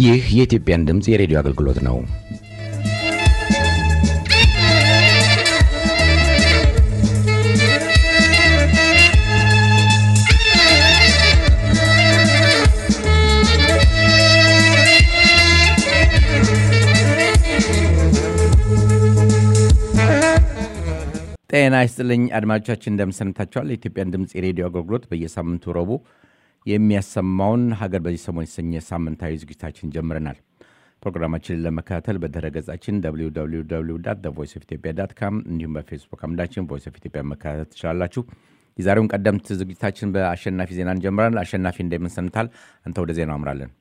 ይህ የኢትዮጵያን ድምፅ የሬዲዮ አገልግሎት ነው። ጤና ይስጥልኝ አድማጮቻችን፣ እንደምሰንብታችኋል። የኢትዮጵያን ድምፅ የሬዲዮ አገልግሎት በየሳምንቱ ረቡዕ የሚያሰማውን ሀገር በዚህ ሰሞን የተሰኘ ሳምንታዊ ዝግጅታችን ጀምረናል። ፕሮግራማችንን ለመከታተል በድረ ገጻችን ቮይስ ኦፍ ኢትዮጵያ ዳት ካም እንዲሁም በፌስቡክ አምዳችን ቮይስ ኦፍ ኢትዮጵያ መከታተል ትችላላችሁ። የዛሬውን ቀደምት ዝግጅታችን በአሸናፊ ዜና እንጀምራለን። አሸናፊ እንደምንሰንታል፣ አንተ ወደ ዜናው አምራለን።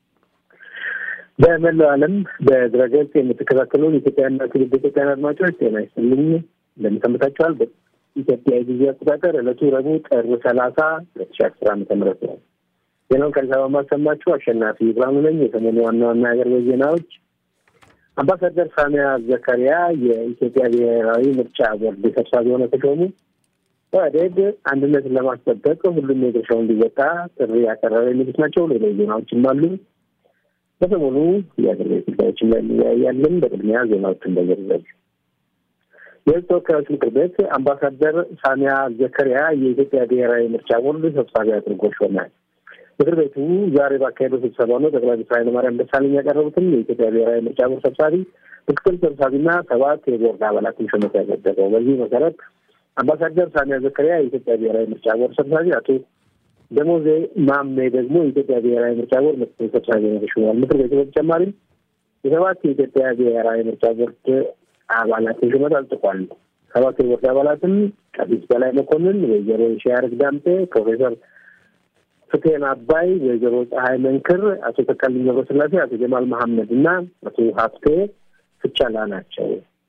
በመላው ዓለም በድረገጽ የምትከታተሉን ኢትዮጵያና ትውልደ ኢትዮጵያን አድማጮች ጤና ይስጥልኝ እንደምሰንብታችኋል። በኢትዮጵያ የጊዜ አቆጣጠር ዕለቱ ረቡዕ ጥር ሰላሳ ሁለት ሺ አስር ዓመተ ምህረት ነው። ዜናውን ከአዲስ አበባ ማሰማችሁ አሸናፊ ብርሃኑ ነኝ። የሰሞኑ ዋና ዋና የሀገር ቤት ዜናዎች አምባሳደር ሳሚያ ዘከሪያ የኢትዮጵያ ብሔራዊ ምርጫ ቦርድ ሰብሳቢ ሆነው ተሾሙ። ኦህዴድ አንድነትን ለማስጠበቅ ሁሉም የድርሻውን እንዲወጣ ጥሪ ያቀረበ የሚሉት ናቸው። ሌሎች ዜናዎችም አሉ። በሰሞኑ የሀገር ቤት ጉዳዮችን ላይ እንወያያለን። በቅድሚያ ዜናዎችን በዝርዝር የህዝብ ተወካዮች ምክር ቤት አምባሳደር ሳሚያ ዘከሪያ የኢትዮጵያ ብሔራዊ ምርጫ ቦርድ ሰብሳቢ አድርጎ ሾመ። ምክር ቤቱ ዛሬ ባካሄደው ስብሰባ ነው ጠቅላይ ሚኒስትር ኃይለማርያም ደሳለኝ ያቀረቡትን የኢትዮጵያ ብሔራዊ ምርጫ ቦርድ ሰብሳቢ፣ ምክትል ሰብሳቢና ሰባት የቦርድ አባላትን ሹመት ያጸደቀው። በዚህ መሰረት አምባሳደር ሳሚያ ዘከሪያ የኢትዮጵያ ብሔራዊ ምርጫ ቦርድ ሰብሳቢ፣ አቶ ደሞዜ ማሜ ደግሞ የኢትዮጵያ ብሔራዊ ምርጫ ቦርድ ምክትል ሰብሳቢ ነው ተሹመዋል። ምክር ቤቱ በተጨማሪም የሰባት የኢትዮጵያ ብሔራዊ ምርጫ ቦርድ አባላትን ሹመት አጽድቋል። ሰባት የቦርድ አባላትም ቀሲስ በላይ መኮንን፣ ወይዘሮ ሺያርግ ዳምጤ፣ ፕሮፌሰር ፍትሄን አባይ፣ ወይዘሮ ፀሐይ መንክር፣ አቶ ተካልኝ ገብረስላሴ፣ አቶ ጀማል መሐመድ እና አቶ ሀብቴ ፍቻላ ናቸው።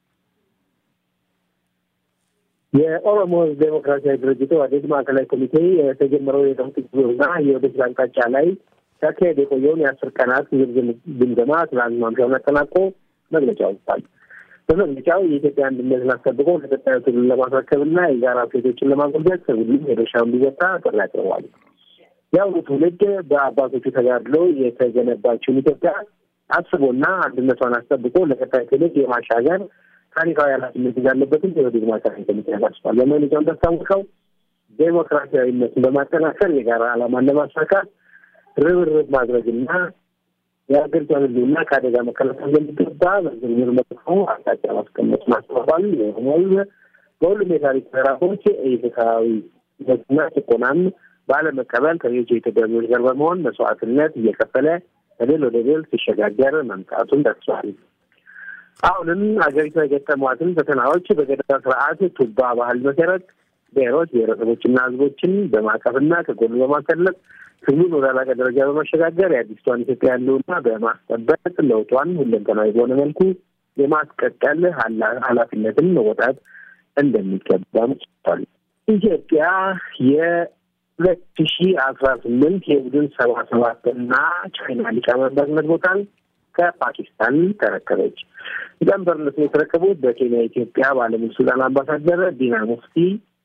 የኦሮሞ ሕዝብ ዴሞክራሲያዊ ድርጅት ኦህዴድ ማዕከላዊ ኮሚቴ የተጀመረው የለውጥ ጉዞና የወደፊት አቅጣጫ ላይ ሲያካሄድ የቆየውን የአስር ቀናት ዝርዝር ግምገማ ትናንት ማምሻውን አጠናቆ መግለጫ ወጥቷል። በመግለጫው የኢትዮጵያ አንድነትን አስጠብቆ ለቀጣዩ ትውልድ ለማስረከብና የጋራ ሴቶችን ለማጎልበት ሁሉም የድርሻውን እንዲወጣ ጥሪ አቅርቧል። የአሁኑ ትውልድ በአባቶቹ ተጋድሎ የተገነባችውን ኢትዮጵያ አስቦና አንድነቷን አስጠብቆ ለቀጣይ ትውልድ የማሻገር ታሪካዊ ኃላፊነት እንዳለበትም የኦህዴድ ማዕከላዊ ኮሚቴ ያሳስባል። በመግለጫው እንዳስታወቀው ዴሞክራሲያዊነትን በማጠናከር የጋራ ዓላማን ለማሳካት ርብርብ ማድረግና የሀገሪቷን ሕልውና ከአደጋ መከላከል እንደሚገባ በዝርዝር መልኩ አቅጣጫ ማስቀመጥ ማስተባባል የሆነው በሁሉም የታሪክ ምዕራፎች ኢፍትሐዊነትና ጭቆናን ባለመቀበል ከሌሎች የኢትዮጵያ ሕዝቦች ጋር በመሆን መስዋዕትነት እየከፈለ ከድል ወደ ድል ሲሸጋገር መምጣቱን ጠቅሷል። አሁንም ሀገሪቷ የገጠሟትን ፈተናዎች በገዳ ስርዓት ቱባ ባህል መሰረት ብሔሮች ብሔረሰቦችና ሕዝቦችን በማቀፍና ከጎኑ በማሰለፍ ትግሉን ወደ ላቀ ደረጃ በማሸጋገር የአዲስቷን ኢትዮጵያ ያለውና በማስጠበቅ ለውጧን ሁለንተናዊ በሆነ መልኩ የማስቀጠል ኃላፊነትን መወጣት እንደሚገባም ጽፏል። ኢትዮጵያ የሁለት ሺ አስራ ስምንት የቡድን ሰባ ሰባትና ቻይና ሊቀመንበርነት ቦታን ከፓኪስታን ተረከበች። ሊቀመንበርነቱን የተረከቡት በኬንያ ኢትዮጵያ ባለሙሉ ስልጣን አምባሳደር ዲና ሙፍቲ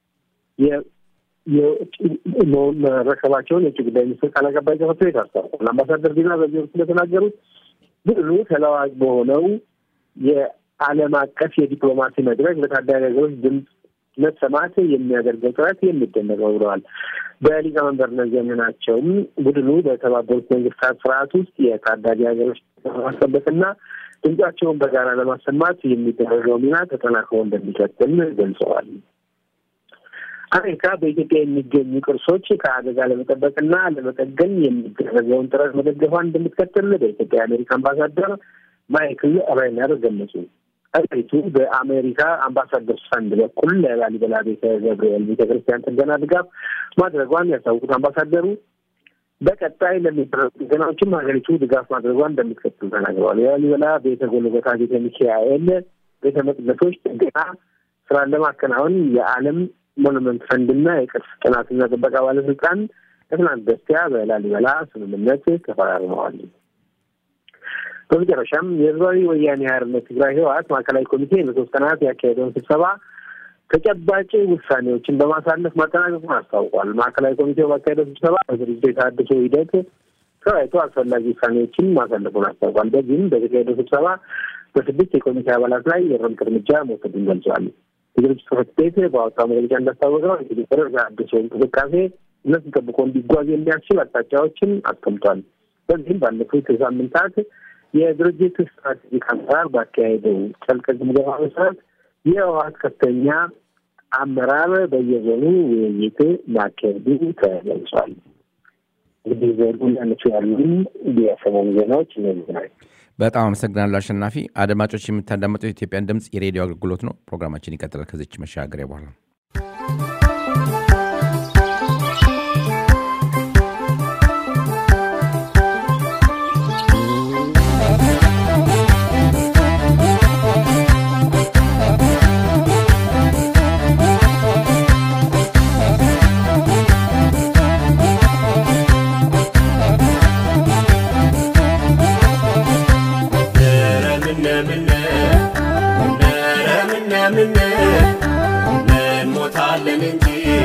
መረከባቸውን የውጭ ጉዳይ ሚኒስትር ቃል አቀባይ ጽሕፈት ቤት አስታውቋል። አምባሳደር ዲና በዚህ ወቅት እንደተናገሩት ብሉ ተለዋጭ በሆነው የዓለም አቀፍ የዲፕሎማሲ መድረክ ለታዳጊ ሀገሮች ድምፅ መሰማት የሚያደርገው ጥረት የሚደነቅ ነው ብለዋል። በሊቀመንበርነት ዘመናቸውም ቡድኑ በተባበሩት መንግስታት ስርዓት ውስጥ የታዳጊ ሀገሮች ለማስጠበቅና ድምጻቸውን በጋራ ለማሰማት የሚደረገው ሚና ተጠናክሮ እንደሚቀጥል ገልጸዋል። አሜሪካ በኢትዮጵያ የሚገኙ ቅርሶች ከአደጋ ለመጠበቅና ለመጠገን የሚደረገውን ጥረት መደገፏን እንደምትቀጥል በኢትዮጵያ የአሜሪካ አምባሳደር ማይክል ሬነር ገለጹ። አገሪቱ በአሜሪካ አምባሳደር ፈንድ በኩል ለላሊበላ ቤተ ገብርኤል ቤተ ክርስቲያን ጥገና ድጋፍ ማድረጓን ያስታወቁት አምባሳደሩ በቀጣይ ለሚደረጉ ጥገናዎችም ሀገሪቱ ድጋፍ ማድረጓን እንደምትቀጥል ተናግረዋል። የላሊበላ ቤተ ጎልጎታ ቤተ ሚካኤል ቤተ መቅደሶች ጥገና ስራን ለማከናወን የዓለም ሞኑመንት ፈንድና የቅርስ ጥናትና ጥበቃ ባለስልጣን ከትናንት በስቲያ በላሊበላ ስምምነት ተፈራርመዋል። በመጨረሻም የህዝባዊ ወያኔ ሓርነት ትግራይ ህወሓት ማዕከላዊ ኮሚቴ ለሶስት ቀናት ያካሄደውን ስብሰባ ተጨባጭ ውሳኔዎችን በማሳለፍ ማጠናቀቁን አስታውቋል። ማዕከላዊ ኮሚቴው ባካሄደው ስብሰባ በድርጅቱ የተሃድሶ ሂደት ተወያይቶ አስፈላጊ ውሳኔዎችን ማሳለፉን አስታውቋል። በዚህም በተካሄደው ስብሰባ በስድስት የኮሚቴ አባላት ላይ የእርምት እርምጃ መውሰዱን ገልጸዋል። የድርጅት ጽሕፈት ቤት ባወጣው መግለጫ እንዳስታወቀው የትግብር አዲሱ እንቅስቃሴ እነሱን ጠብቆ እንዲጓዝ የሚያስችል አቅጣጫዎችን አስቀምጧል። በዚህም ባለፉት ሳምንታት የድርጅት ስትራቴጂክ አመራር ባካሄደው ጥልቅ ግምገማ መሰረት የህወሓት ከፍተኛ አመራር በየዞኑ ውይይት ማካሄዱ ተገልጿል። እንግዲህ ዘሩ ያነሱ ያሉ የሰሞኑ ዜናዎች እነዚህ ናቸው። በጣም አመሰግናለሁ አሸናፊ። አድማጮች የምታዳመጠው የኢትዮጵያን ድምፅ የሬዲዮ አገልግሎት ነው። ፕሮግራማችን ይቀጥላል ከዚች መሻገሪያ በኋላ እንሞታለን እንጂ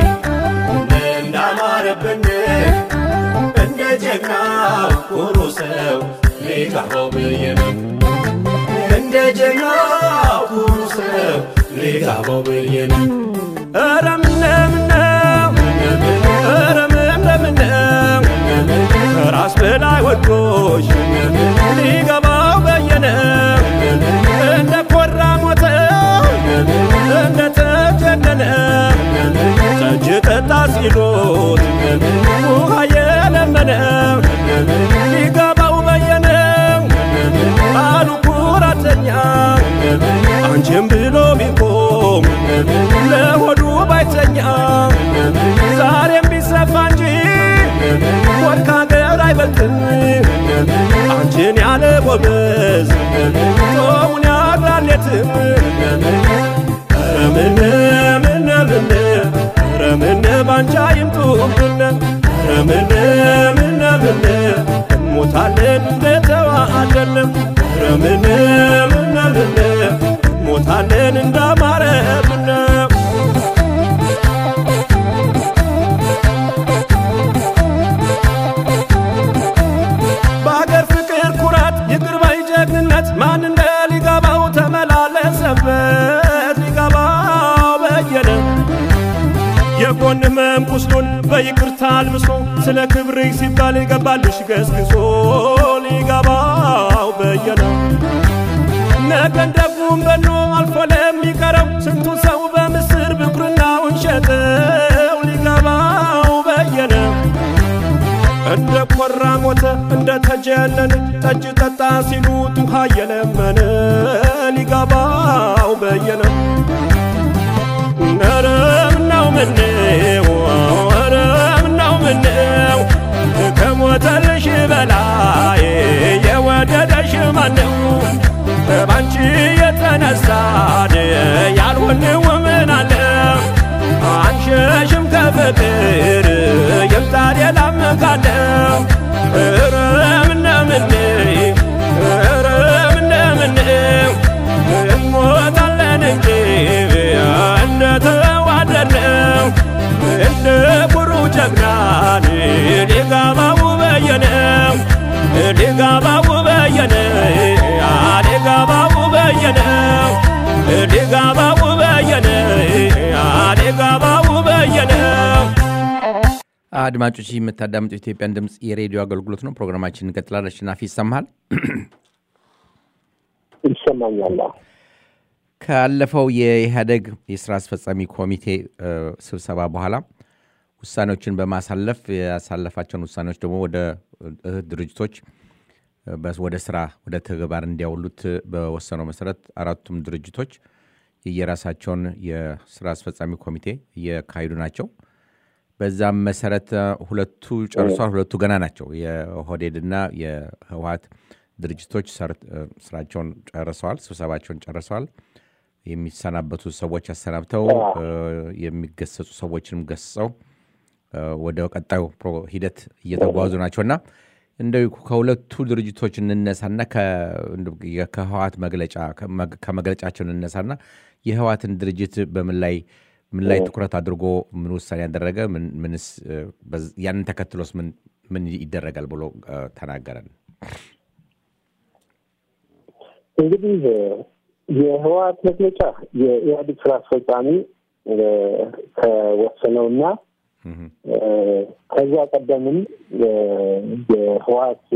እንዳማረብን እንደ ጀግና ኩሩ ሰው ሊጋባው ብዬ ነው። እንደ ጀግና ኩሩ ሰው ሊጋባው ብዬ ነው። ኧረ ምነምነው ኧረ ምነምነው ከራስ በላይ ወዶሽ ሊገባው በየነ እንደ ኮራ ሞተ እንደ ተጀነነ ጠጅ ጠጣ ሲሉት ውሃ የለመነ ሊገባው በየነ አሉ ኩራተኛ አንቺም ብሎ ቢቆም ለሆዱ ባይተኛ ዛሬም ቢሰፋ እንጂ ወድ ከሀገር አይበልጥም አንቺን ያለ ጎበዝ ጦሙን ያግራሌትም ረምን ምን ምን ረምን ባንቻ ይምጡብን ረምን ምን ምን እንሞታለን እንደተዋአለን ረምን ምን ምን እንሞታለን እንዳማረብን በአገር ፍቅር ኩራት ይቅር ባይ ጀግንነት ማን እንደ ሊገባው ተመላለሰበት ሊገባው በየነ የጎን ህመም ቁስሉን በይቅርታ አልብሶ ስለ ክብርሽ ሲባል ገባልሽ ገስግሶ ሊገባው በየነ ነገን ደጉም በኖ አልፎ ለሚቀረው ስንቱ ሰው በምስር ብኩርናውን ሸጠው ሊገባው በየነ እንደ ኮራ ሞተ እንደ ተጀነነ ጠጅ ጠጣ ሲሉት ውሃ የለመነ ሊገባው በየነ ኧረ ምነው ምነው ኧረ ምነው ምነው ከሞተልሽ በላይ የወደደሽ ማነው ባንቺ የተነሳን ያልሆንው ምን አለ አንሸሽም ከፍቅር ይምጣ ሌላም ካለ ኧረ ምነምን ኧረ ምነምን እንሞታለን እንጂ እንደተዋደድነው እንደ ኩሩ ጀግናን ሊጋባው በየነ ሊጋባው በየነ ሊጋባው በየነ ሊጋባው በየነ ሊጋባው በየነ አድማጮች የምታዳምጡ የኢትዮጵያን ድምፅ የሬዲዮ አገልግሎት ነው። ፕሮግራማችን እንቀጥላል። አሸናፊ ይሰማሃል? ይሰማኛል። ካለፈው የኢህአደግ የስራ አስፈጻሚ ኮሚቴ ስብሰባ በኋላ ውሳኔዎችን በማሳለፍ ያሳለፋቸውን ውሳኔዎች ደግሞ ወደ እህት ድርጅቶች ወደ ስራ ወደ ተግባር እንዲያውሉት በወሰነው መሰረት አራቱም ድርጅቶች የየራሳቸውን የስራ አስፈጻሚ ኮሚቴ እየካሄዱ ናቸው። በዛም መሰረት ሁለቱ ጨርሷል፣ ሁለቱ ገና ናቸው። የኦህዴድና የህወሀት ድርጅቶች ስራቸውን ጨርሰዋል፣ ስብሰባቸውን ጨርሰዋል። የሚሰናበቱ ሰዎች አሰናብተው የሚገሰጹ ሰዎችንም ገስጸው ወደ ቀጣዩ ሂደት እየተጓዙ ናቸውና እንደው ከሁለቱ ድርጅቶች እንነሳና ከህወሀት መግለጫ ከመግለጫቸው እንነሳና የህወሀትን ድርጅት በምን ላይ ምን ላይ ትኩረት አድርጎ ምን ውሳኔ ያደረገ ምንስ ያንን ተከትሎስ ምን ምን ይደረጋል ብሎ ተናገረን? እንግዲህ የህወሓት መግለጫ የኢህአዴግ ስራ አስፈጻሚ ከወሰነውና ከዛ ቀደምም የህወሓት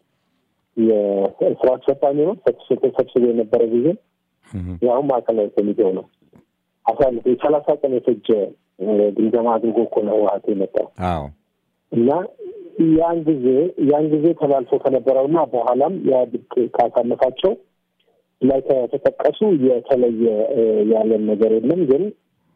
የስራ አስፈጻሚ ነው ተሰብስቦ የነበረ ጊዜ ያሁን ማዕከላዊ ኮሚቴው ነው አሳልፎ የሰላሳ ቀን የፈጀ ግምገማ አድርጎ እኮ ነው ህወሓት የመጣው እና ያን ጊዜ ያን ጊዜ ተላልፎ ከነበረውና በኋላም ኢህአዴግ ካሳለፋቸው ላይ ከተጠቀሱ የተለየ ያለን ነገር የለም። ግን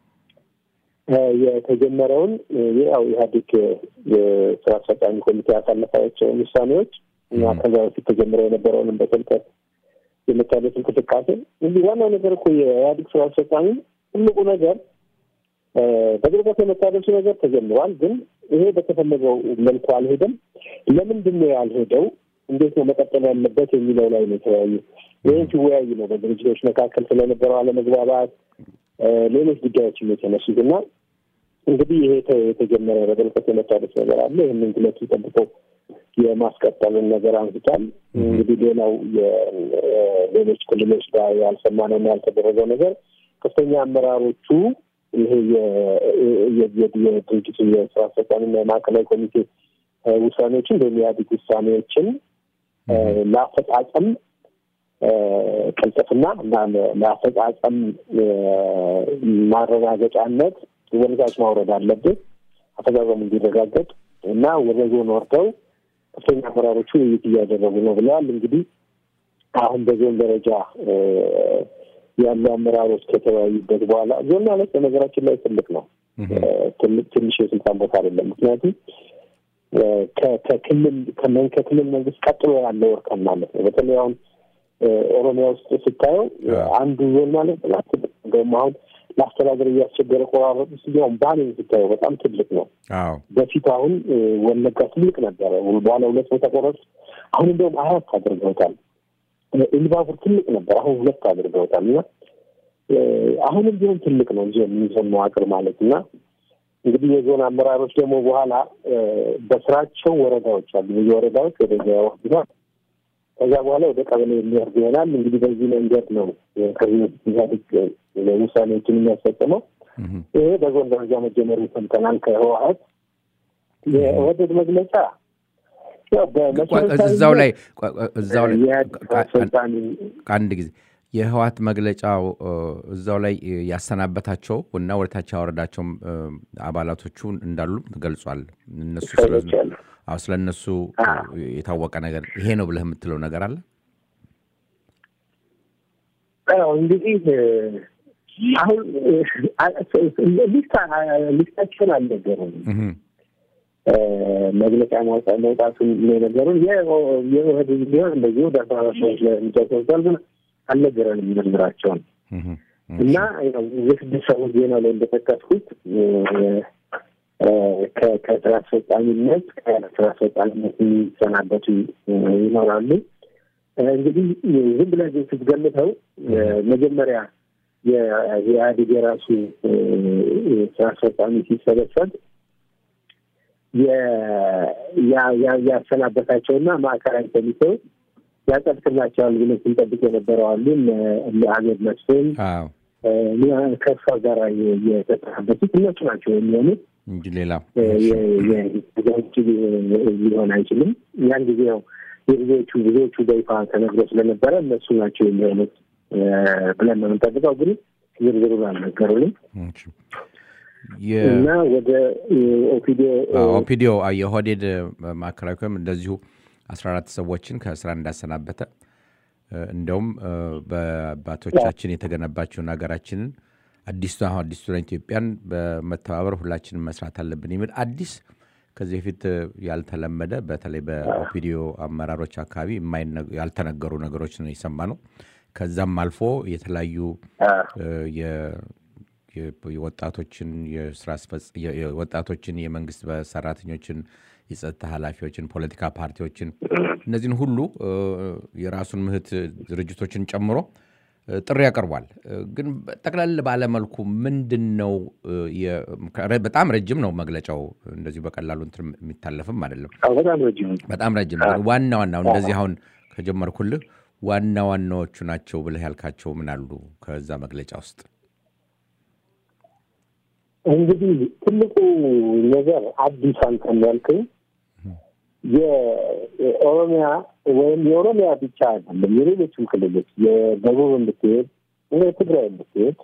የተጀመረውን ያው ኢህአዴግ የስራ አስፈጻሚ ኮሚቴ ያሳለፋቸውን ውሳኔዎች እና ከዛ በፊት ተጀምረው የነበረውንም በጥልቀት የመታደስ እንቅስቃሴ እንዲህ ዋናው ነገር እኮ የኢህአዴግ ስራ አስፈጻሚ ትልቁ ነገር በጥልቀት የመታደሱ ነገር ተጀምሯል። ግን ይሄ በተፈለገው መልኩ አልሄደም። ለምንድን ነው ያልሄደው? እንዴት ነው መቀጠል ያለበት የሚለው ላይ ነው የተለያዩ ይህን ሲወያዩ ነው በድርጅቶች መካከል ስለነበረው አለመግባባት፣ ሌሎች ጉዳዮችም የተነሱት እና እንግዲህ ይሄ የተጀመረ በጥልቀት የመታደስ ነገር አለ። ይህንን ግለቱ ጠብቀው የማስቀጠልን ነገር አንስቷል። እንግዲህ ሌላው የሌሎች ክልሎች ጋር ያልሰማነውና ያልተደረገው ነገር ከፍተኛ አመራሮቹ ይሄ የድርጅቱ የስራ አስፈጻሚና የማዕከላዊ ኮሚቴ ውሳኔዎችን ወይም የኢህአዴግ ውሳኔዎችን ለአፈጻጸም ቅልጥፍና እና ለአፈጻጸም ማረጋገጫነት ወደታች ማውረድ አለብን። አፈጻጸሙ እንዲረጋገጥ እና ወደ ዞን ወርደው ከፍተኛ አመራሮቹ ውይይት እያደረጉ ነው ብለዋል። እንግዲህ አሁን በዞን ደረጃ ያሉ አመራሮች ከተወያዩበት በኋላ ዞን ማለት በነገራችን ላይ ትልቅ ነው። ትልቅ ትንሽ የስልጣን ቦታ አይደለም። ምክንያቱም ከክልል ከክልል መንግስት ቀጥሎ ያለው እርከን ማለት ነው። በተለይ አሁን ኦሮሚያ ውስጥ ስታየው አንዱ ዞን ማለት እንደውም አሁን ለአስተዳደር እያስቸገረ ቆራረጡ ሲሆን ባሌን ስታየው በጣም ትልቅ ነው። በፊት አሁን ወለጋ ትልቅ ነበረ፣ በኋላ ሁለት ቦታ ቆረጡ። አሁን እንደውም አራት አድርገውታል። ኢሉባቡር ትልቅ ነበር፣ አሁን ሁለት አድርገውታል። እና አሁንም ቢሆን ትልቅ ነው ዞን መዋቅር ማለት እና እንግዲህ የዞን አመራሮች ደግሞ በኋላ በስራቸው ወረዳዎች አሉ። ብዙ ወረዳዎች ወደዚያ ያወርዱናል። ከዛ በኋላ ወደ ቀበሌ የሚወርድ ይሆናል። እንግዲህ በዚህ መንገድ ነው ከዚህ በፊት ኢህአዴግ ውሳኔዎችን የሚያስፈጽመው። ይሄ በዞን ደረጃ መጀመሩ ሰምተናል። ከህወሀት የኦህዴድ መግለጫ እዛው ላይ እዛው ላይ አንድ ጊዜ የህወሓት መግለጫው እዛው ላይ ያሰናበታቸው እና ወደታች ያወረዳቸው አባላቶቹ እንዳሉ ገልጿል። እነሱ ስለ እነሱ የታወቀ ነገር ይሄ ነው ብለህ የምትለው ነገር አለ? እንግዲህ አሁን ሊስታቸውን አልነገሩም። መግለጫ መውጣቱን የነገሩን የኦህዴድ ቢሆን እንደዚህ ወደ አስራ አራት ሰዎች ለሚጫ ወስዷል ግን አልነገረንም ምርምራቸውን እና የስድስት ሰዎች ዜና ላይ እንደጠቀስኩት ከስራ አስፈጻሚነት ከስራ አስፈጻሚነት የሚሰናበቱ ይኖራሉ። እንግዲህ ዝም ብለህ ግን ስትገምተው መጀመሪያ የኢህአዴግ የራሱ ስራ አስፈጻሚ ሲሰበሰብ ያሰናበታቸውና ማዕከላዊ ኮሚቴው ያጸድቅላቸዋል ብለን ስንጠብቅ የነበረው አሉ እነ አህመድ መስፍን ከእሷ ጋር የተጠናበቱት እነሱ ናቸው የሚሆኑት እንጂ ሌላ ውጭ ሊሆን አይችልም። ያን ጊዜ ያው የብዙዎቹ ብዙዎቹ በይፋ ተነግሮ ስለነበረ እነሱ ናቸው የሚሆኑት ብለን ነው የምንጠብቀው። ግን ዝርዝሩን አልነገሩንም እና ወደ ኦፒዲዮ ኦፒዲዮ የኦህዴድ ማዕከላዊ ኮሚቴ እንደዚሁ አስራ አራት ሰዎችን ከስራ እንዳሰናበተ እንደውም በአባቶቻችን የተገነባቸውን ሀገራችንን አዲሱ አሁን አዲሱን ኢትዮጵያን በመተባበር ሁላችንም መስራት አለብን የሚል አዲስ ከዚህ በፊት ያልተለመደ በተለይ በኦፒዲዮ አመራሮች አካባቢ ያልተነገሩ ነገሮች ነው የሰማ ነው። ከዛም አልፎ የተለያዩ የወጣቶችን የስራ ወጣቶችን የመንግስት ሰራተኞችን የጸጥታ ኃላፊዎችን፣ ፖለቲካ ፓርቲዎችን እነዚህን ሁሉ የራሱን ምህት ድርጅቶችን ጨምሮ ጥሪ ያቀርቧል። ግን ጠቅለል ባለመልኩ ምንድን ነው በጣም ረጅም ነው መግለጫው። እንደዚሁ በቀላሉ እንትን የሚታለፍም አይደለም። በጣም ረጅም በጣም ረጅም ነው። ዋና ዋናው እንደዚህ አሁን ከጀመርኩልህ ዋና ዋናዎቹ ናቸው ብለህ ያልካቸው ምን አሉ ከዛ መግለጫ ውስጥ? እንግዲህ ትልቁ ነገር አዲስ አንተ እንዳልከኝ የኦሮሚያ ወይም የኦሮሚያ ብቻ አይደለም፣ የሌሎችም ክልሎች የደቡብ ብትሄድ፣ ትግራይ ብትሄድ፣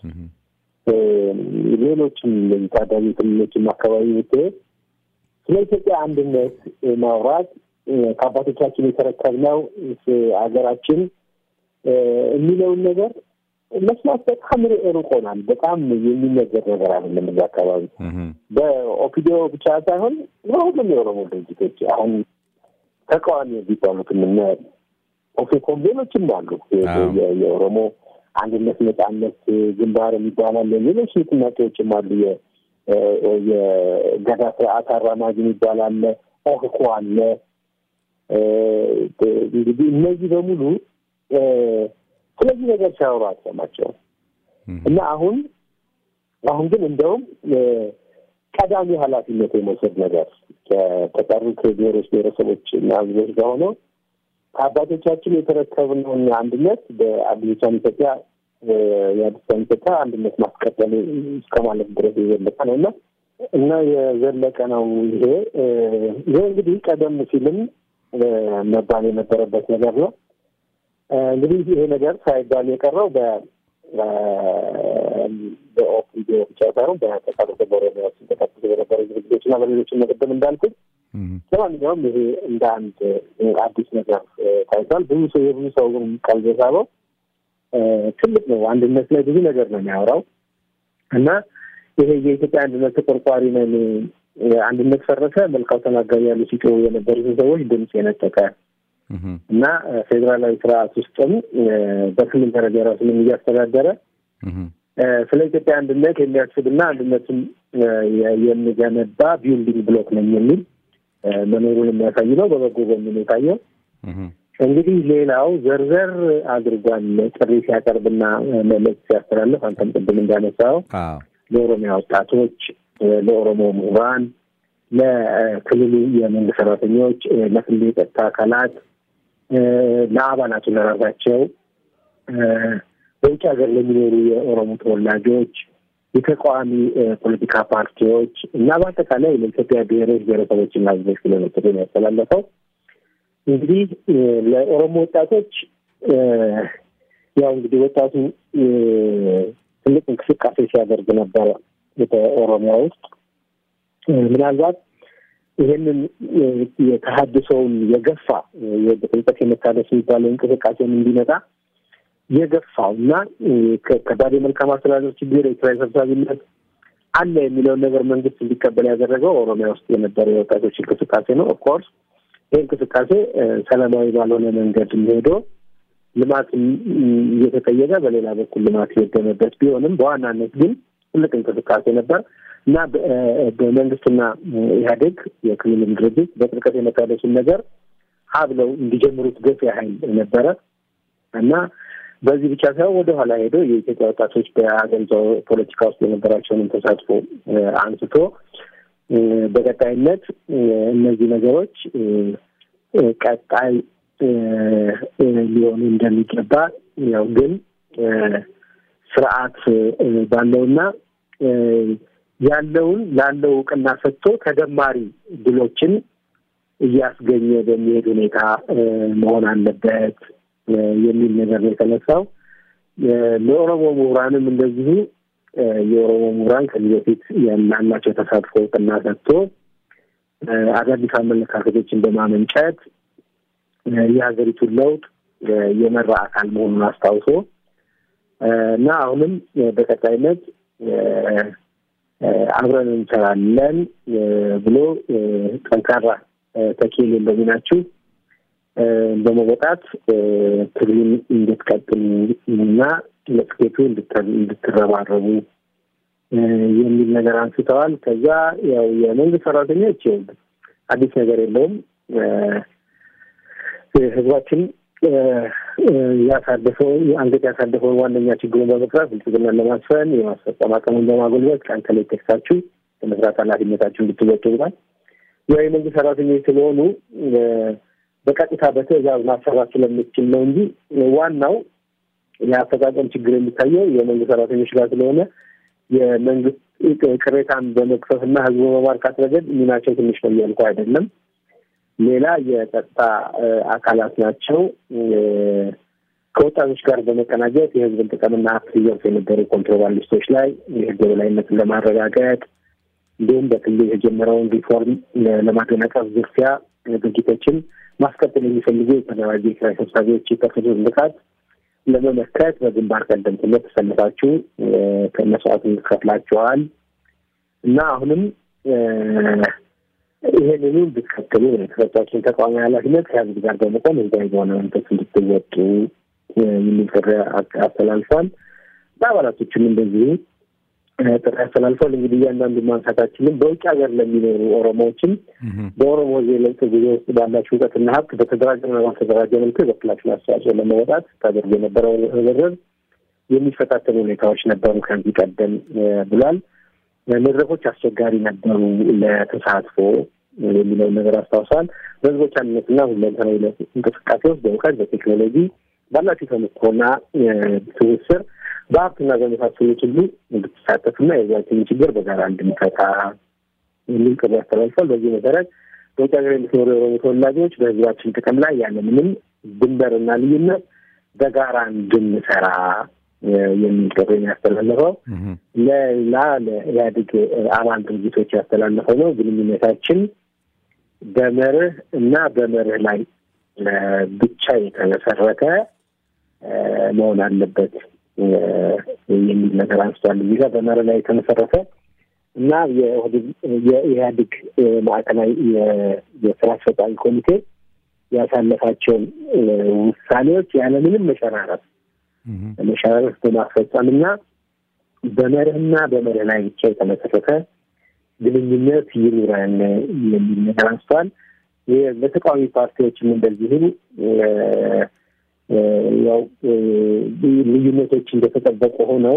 ሌሎችም ታዳጊ ክልሎችም አካባቢ ብትሄድ ስለ ኢትዮጵያ አንድነት ማውራት ከአባቶቻችን የተረከብነው ሀገራችን የሚለውን ነገር መስማት በጣም ርቆናል። በጣም የሚነገር ነገር አይደለም። እዛ አካባቢ በኦፒዲዮ ብቻ ሳይሆን በሁሉም የኦሮሞ ድርጅቶች አሁን ተቃዋሚ የሚባሉት ምና ኦፌኮም ሌሎችም አሉ። የኦሮሞ አንድነት ነጻነት ግንባር የሚባል አለ። ሌሎች ንቅናቄዎችም አሉ። የገዳ ስርዓት አራማጅ የሚባል አለ። ኦህኮ አለ። እንግዲህ እነዚህ በሙሉ ስለዚህ ነገር ሲያወሩ አትሰማቸውም። እና አሁን አሁን ግን እንደውም ቀዳሚ ኃላፊነት የመውሰድ ነገር ከተቀሩት ብሔሮች ብሔረሰቦች እና ሕዝቦች ጋር ሆነው ከአባቶቻችን የተረከብነውን አንድነት በአዲሷን ኢትዮጵያ የአዲሷን ኢትዮጵያ አንድነት ማስቀጠል እስከ ማለት ድረስ የዘለቀ ነው እና እና የዘለቀ ነው ይሄ ይሄ እንግዲህ ቀደም ሲልም መባል የነበረበት ነገር ነው። እንግዲህ ይሄ ነገር ሳይባል የቀረው በኦፒዲዮ ብቻ ሳይሆን በተቃጠለ በኦሮሚያ ውስጥ ተቀጥሎ በነበረ ዝግጅቶች እና በሌሎችም መቅደም እንዳልኩት ለማንኛውም ይሄ እንደ አንድ አዲስ ነገር ታይቷል። ብዙ ሰው የብዙ ሰው ቀልብ የሳበው ትልቅ ነው። አንድነት ላይ ብዙ ነገር ነው የሚያወራው እና ይሄ የኢትዮጵያ አንድነት ተቆርቋሪ ነን፣ አንድነት ፈረሰ፣ መልካው ተናጋሪ ያሉ ሲጮሁ የነበሩትን ሰዎች ድምፅ የነጠቀ እና ፌዴራላዊ ስርዓት ውስጥም በክልል ደረጃ ራሱንም እያስተዳደረ ስለ ኢትዮጵያ አንድነት የሚያስብና አንድነቱን የሚገነባ ቢልዲንግ ብሎክ ነኝ የሚል መኖሩን የሚያሳይ ነው። በበጎ ጎን የታየው እንግዲህ ሌላው ዘርዘር አድርጓል ጥሪ ሲያቀርብና መልዕክት ሲያስተላልፍ አንተም ቅድም እንዳነሳው ለኦሮሚያ ወጣቶች፣ ለኦሮሞ ምሁራን፣ ለክልሉ የመንግስት ሰራተኞች፣ ለክልሉ የጸጥታ አካላት፣ ለአባላቱ ለራሳቸው፣ በውጭ ሀገር ለሚኖሩ የኦሮሞ ተወላጆች፣ የተቃዋሚ ፖለቲካ ፓርቲዎች እና በአጠቃላይ ለኢትዮጵያ ብሔሮች ብሔረሰቦችና ሕዝቦች ክልሎች ያስተላለፈው እንግዲህ ለኦሮሞ ወጣቶች ያው እንግዲህ ወጣቱ ትልቅ እንቅስቃሴ ሲያደርግ ነበረ በኦሮሚያ ውስጥ ምናልባት ይህንን የተሀድሰውን የገፋ በጥልቀት የመታደስ የሚባለው እንቅስቃሴውን እንዲመጣ የገፋው እና ከባድ የመልካም አስተዳደር ችግር፣ የኪራይ ሰብሳቢነት አለ የሚለውን ነገር መንግስት እንዲቀበል ያደረገው ኦሮሚያ ውስጥ የነበረ የወጣቶች እንቅስቃሴ ነው። ኦፍኮርስ ይህ እንቅስቃሴ ሰላማዊ ባልሆነ መንገድ ሄዶ ልማት እየተጠየቀ በሌላ በኩል ልማት የወደመበት ቢሆንም በዋናነት ግን ትልቅ እንቅስቃሴ ነበር እና በመንግስትና ኢህአዴግ የክልልም ድርጅት በጥልቀት የመታደሱን ነገር ሀብለው እንዲጀምሩት ገፊ ኃይል ነበረ እና በዚህ ብቻ ሳይሆን ወደኋላ ሄዶ የኢትዮጵያ ወጣቶች በሀገሪቷ ፖለቲካ ውስጥ የነበራቸውንም ተሳትፎ አንስቶ በቀጣይነት እነዚህ ነገሮች ቀጣይ ሊሆኑ እንደሚገባ ያው ግን ስርዓት ባለውና ያለውን ላለው እውቅና ሰጥቶ ተደማሪ ድሎችን እያስገኘ በሚሄድ ሁኔታ መሆን አለበት የሚል ነገር ነው የተነሳው። ለኦሮሞ ምሁራንም እንደዚሁ የኦሮሞ ምሁራን ከዚህ በፊት ያላቸው ተሳትፎ እውቅና ሰጥቶ አዳዲስ አመለካከቶችን በማመንጨት የሀገሪቱን ለውጥ የመራ አካል መሆኑን አስታውሶ እና አሁንም በቀጣይነት አብረን እንሰራለን ብሎ ጠንካራ ተኪል እንደሚናችሁ በመወጣት ትግሉን እንድትቀጥሉ እና ለስኬቱ እንድትረባረቡ የሚል ነገር አንስተዋል። ከዛ ያው የመንግስት ሰራተኞች አዲስ ነገር የለውም። ህዝባችን ያሳደፈው አንገት ያሳደፈውን ዋነኛ ችግሩን በመቅረፍ ብልጽግናን ለማስፈን የማስፈጸም አቅሙን በማጎልበት ቀን ከሌት ተግታችሁ በመስራት ኃላፊነታችሁ እንድትወጡ ብሏል። ያው የመንግስት ሰራተኞች ስለሆኑ በቀጥታ በትዕዛዝ ማሰራት ስለምችል ነው እንጂ ዋናው የአፈጻጸም ችግር የሚታየው የመንግስት ሰራተኞች ጋር ስለሆነ የመንግስት ቅሬታን በመክፈፍ እና ህዝቡ በማርካት ረገድ ሚናቸው ትንሽ ነው እያልኩ አይደለም። ሌላ የጸጥታ አካላት ናቸው። ከወጣቶች ጋር በመቀናጀት የህዝብን ጥቅምና ሀብት ሲዘርፉ የነበሩ ኮንትሮባንዲስቶች ላይ የህግ የበላይነትን ለማረጋገጥ እንዲሁም በክልል የጀመረውን ሪፎርም ለማደናቀፍ ዝርፊያ ድርጊቶችን ማስቀጠል የሚፈልጉ የተደራጀ የኪራይ ሰብሳቢዎች የከፈቱት ጥቃት ለመመከት በግንባር ቀደምትነት ተሰልፋችሁ ከመስዋዕት ከፍላችኋል እና አሁንም ይህንኑ እንድትከተሉ የተሰጣችሁን ተቃዋሚ ኃላፊነት ከህዝብ ጋር በመቆም ህዝባዊ በሆነ መንፈስ እንድትወጡ የሚል ጥሪ አስተላልፏል። በአባላቶችም እንደዚሁ ጥሪ አስተላልፏል። እንግዲህ እያንዳንዱ ማንሳታችንም በውጭ ሀገር ለሚኖሩ ኦሮሞዎችም በኦሮሞ የለውጥ ጊዜ ውስጥ ባላችሁ እውቀትና ሀብት በተደራጀና ባልተደራጀ መልኩ የበኩላችሁን አስተዋጽኦ ለመወጣት ታደርጉ የነበረው ርብርብ የሚፈታተኑ ሁኔታዎች ነበሩ ከዚህ ቀደም ብሏል። መድረኮች አስቸጋሪ ነበሩ ለተሳትፎ የሚለውን ነገር አስታውሰዋል። በህዝቦች አንድነትና ሁለንተናዊ እንቅስቃሴ ውስጥ በእውቀት በቴክኖሎጂ ባላችሁ ተሞክሮና ትስስር በሀብትና በመሳሰሉት ሁሉ እንድትሳተፉና የህዝባችንን ችግር በጋራ እንድንፈታ የሚል ጥሪ ያስተላልፏል። በዚህ መሰረት በውጭ ሀገር የምትኖሩ የኦሮሞ ተወላጆች በህዝባችን ጥቅም ላይ ያለምንም ድንበርና ልዩነት በጋራ እንድንሰራ የሚል ጥሪ ያስተላለፈው ለሌላ ለኢህአዴግ አባል ድርጅቶች ያስተላለፈው ነው። ግንኙነታችን በመርህ እና በመርህ ላይ ብቻ የተመሰረተ መሆን አለበት የሚል ነገር አንስቷል። እዚህ ጋር በመርህ ላይ የተመሰረተ እና የኢህአዴግ ማዕከላዊ የስራ አስፈጻሚ ኮሚቴ ያሳለፋቸውን ውሳኔዎች ያለምንም መሸራረፍ መሸራረፍ በማስፈጸም እና በመርህና በመርህ ላይ ብቻ የተመሰረተ ግንኙነት ይኑረን የሚል ነገር አንስቷል። በተቃዋሚ ፓርቲዎችም እንደዚሁ ያው ልዩነቶች እንደተጠበቁ ሆነው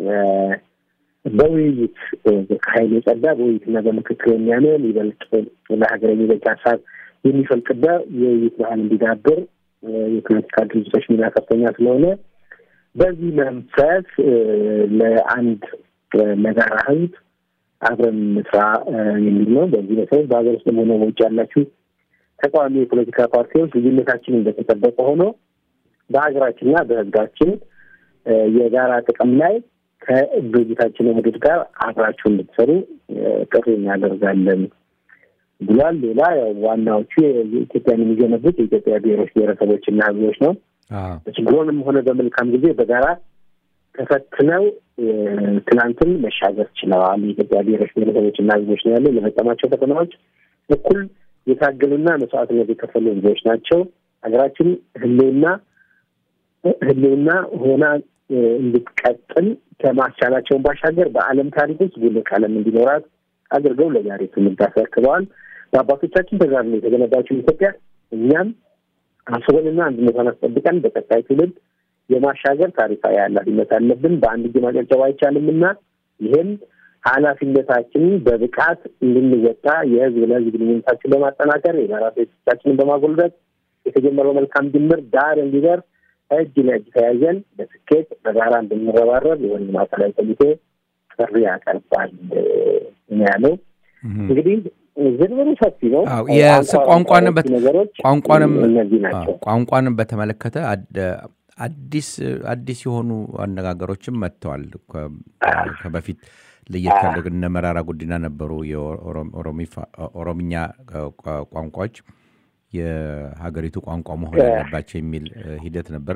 በውይይት ከሀይል የጸዳ በውይይትና በምክክር የሚያምን ይበልጥ ለሀገር የሚበጅ ሀሳብ የሚፈልቅበት የውይይት ባህል እንዲዳብር የፖለቲካ ድርጅቶች ሚና ከፍተኛ ስለሆነ በዚህ መንፈስ ለአንድ ለጋራ ህዝብ አብረን እንስራ የሚል ነው። በዚህ መሰረት በሀገር ውስጥ ሆነ በውጭ ያላችሁ ተቃዋሚ የፖለቲካ ፓርቲዎች ልዩነታችን እንደተጠበቀ ሆኖ በሀገራችንና በህዝባችን የጋራ ጥቅም ላይ ከድርጅታችን ውህደት ጋር አብራችሁ እንድትሰሩ ጥሪ እናደርጋለን ብሏል። ሌላ ዋናዎቹ የኢትዮጵያን የሚገነቡት የኢትዮጵያ ብሔሮች ብሔረሰቦችና ህዝቦች ነው። በችግሮንም ሆነ በመልካም ጊዜ በጋራ ተፈትነው ትናንትን መሻገር ችለዋል። የኢትዮጵያ ብሔሮች ብሔረሰቦችና ህዝቦች ነው ያለው። ለፈጸማቸው ፈተናዎች እኩል የታገሉና መስዋዕትነት የከፈሉ ህዝቦች ናቸው። ሀገራችን ህልውና ህልውና ሆና እንድትቀጥል ከማስቻላቸውን ባሻገር በዓለም ታሪክ ውስጥ ጉልህ ቀለም እንዲኖራት አድርገው ለዛሬ ትውልድ አስረክበዋል። በአባቶቻችን ተጋድሎ የተገነባችው ኢትዮጵያ እኛም አስበንና አንድነቷን አስጠብቀን በቀጣይ ትውልድ የማሻገር ታሪካዊ ኃላፊነት አለብን። በአንድ እጅ ማጨብጨብ አይቻልም እና ይህም ኃላፊነታችንን በብቃት እንድንወጣ የህዝብ ለህዝብ ግንኙነታችን በማጠናከር የጋራ ሴቶቻችንን በማጎልበት የተጀመረው መልካም ጅምር ዳር እንዲደርስ እጅ ለእጅ ተያይዘን በስኬት በጋራ እንድንረባረብ የወንዝ ማዕከላዊ ኮሚቴ ጥሪ ያቀርባል ያለው። እንግዲህ ዝርዝሩ ሰፊ ነው። ቋንቋንም ነገሮች ቋንቋንም እነዚህ ናቸው። ቋንቋንም በተመለከተ አዲስ አዲስ የሆኑ አነጋገሮችም መጥተዋል። ከበፊት ለየት ያለ እነ መራራ ጉዲና ነበሩ የኦሮምኛ ቋንቋዎች የሀገሪቱ ቋንቋ መሆን ያለባቸው የሚል ሂደት ነበረ።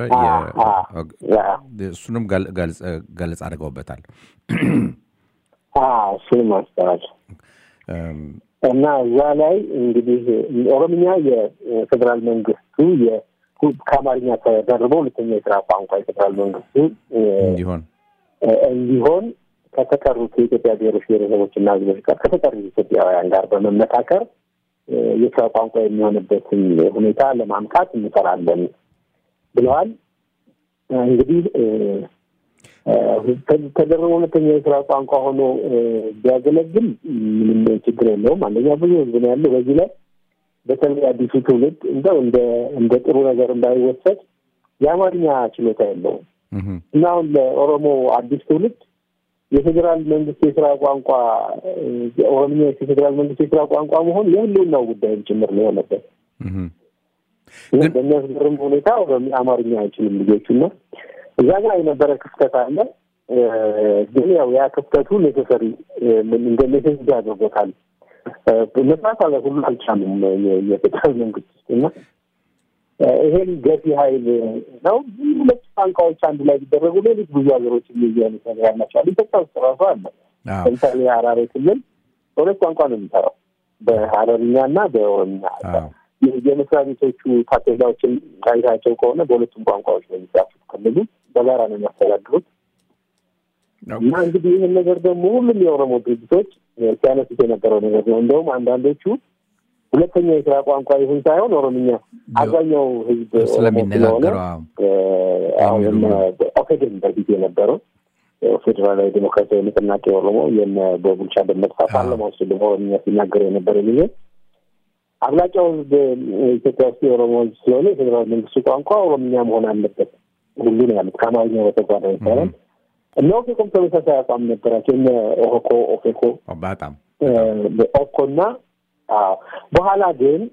እሱንም ገለጽ አድርገውበታል። እሱንም አንስተዋል እና እዛ ላይ እንግዲህ ኦሮምኛ የፌዴራል መንግስቱ ከአማርኛ ተደርቦ ሁለተኛ የስራ ቋንቋ የፌዴራል መንግስቱ እንዲሆን እንዲሆን ከተቀሩት የኢትዮጵያ ብሔሮች ብሔረሰቦችና ህዝቦች ጋር ከተቀሩት ኢትዮጵያውያን ጋር በመመካከር የስራ ቋንቋ የሚሆንበትን ሁኔታ ለማምጣት እንሰራለን ብለዋል። እንግዲህ ተደረበ ሁለተኛ የስራ ቋንቋ ሆኖ ቢያገለግል ምንም ችግር የለውም። አንደኛ ብዙ ህዝብ ነው ያለው። በዚህ ላይ በተለይ አዲሱ ትውልድ እንደው እንደ እንደ ጥሩ ነገር እንዳይወሰድ የአማርኛ ችሎታ የለውም እና አሁን ለኦሮሞ አዲስ ትውልድ የፌዴራል መንግስት የስራ ቋንቋ ኦሮምኛ የፌዴራል መንግስት የስራ ቋንቋ መሆን የህልውናው ጉዳይም ጭምር ነው የሆነበት። በሚያስገርም ሁኔታ አማርኛ አይችልም ልጆቹ እና እዛ ጋር የነበረ ክፍተት አለ። ግን ያው ያ ክፍተቱ ኔሴሰሪ እንደ ኔሴሲቲ አድርጎታል። መስራት አለ ሁሉ አልቻሉም የፌዴራል መንግስት ውስጥ እና ይሄን ገፊ ሀይል ነው። ሁለት ቋንቋዎች አንድ ላይ ቢደረጉ ሌሎች ብዙ ሀገሮች የሚይዙ አይነት ነገር ያላቸዋል። ኢትዮጵያ ውስጥ ራሱ አለ። ለምሳሌ የሀራሬ ክልል በሁለት ቋንቋ ነው የሚሰራው፣ በሀረርኛ እና በኦሮምኛ። የመስሪያ ቤቶቹ ታፔላዎችን አይታቸው ከሆነ በሁለቱም ቋንቋዎች ነው የሚጻፉት። ክልሉ በጋራ ነው የሚያስተዳድሩት እና እንግዲህ ይህን ነገር ደግሞ ሁሉም የኦሮሞ ድርጅቶች ሲያነሱት የነበረው ነገር ነው። እንደውም አንዳንዶቹ ሁለተኛ የስራ ቋንቋ ይሁን ሳይሆን ኦሮምኛ አብዛኛው ህዝብ ስለሚነጋገረው አሁን ኦፌድን በፊት የነበረው ፌዴራላዊ ዴሞክራሲያዊ ንቅናቄ ኦሮሞ የነ በቡልቻ ደመቅሳ ፓርላማ ውስጥ ደግሞ ኦሮምኛ ሲናገር የነበረ ጊዜ አብላጫው ህዝብ ኢትዮጵያ ውስጥ የኦሮሞ ህዝብ ስለሆነ የፌዴራል መንግስቱ ቋንቋ ኦሮምኛ መሆን አለበት ሁሉ ነው ያሉት። ከአማርኛ በተጓዳኝ ሳይሆን እነ ኦፌኮም ተመሳሳይ አቋም ነበራቸው። እነ ኦሆኮ ኦፌኮ በጣም ኦኮ እና በኋላ ግን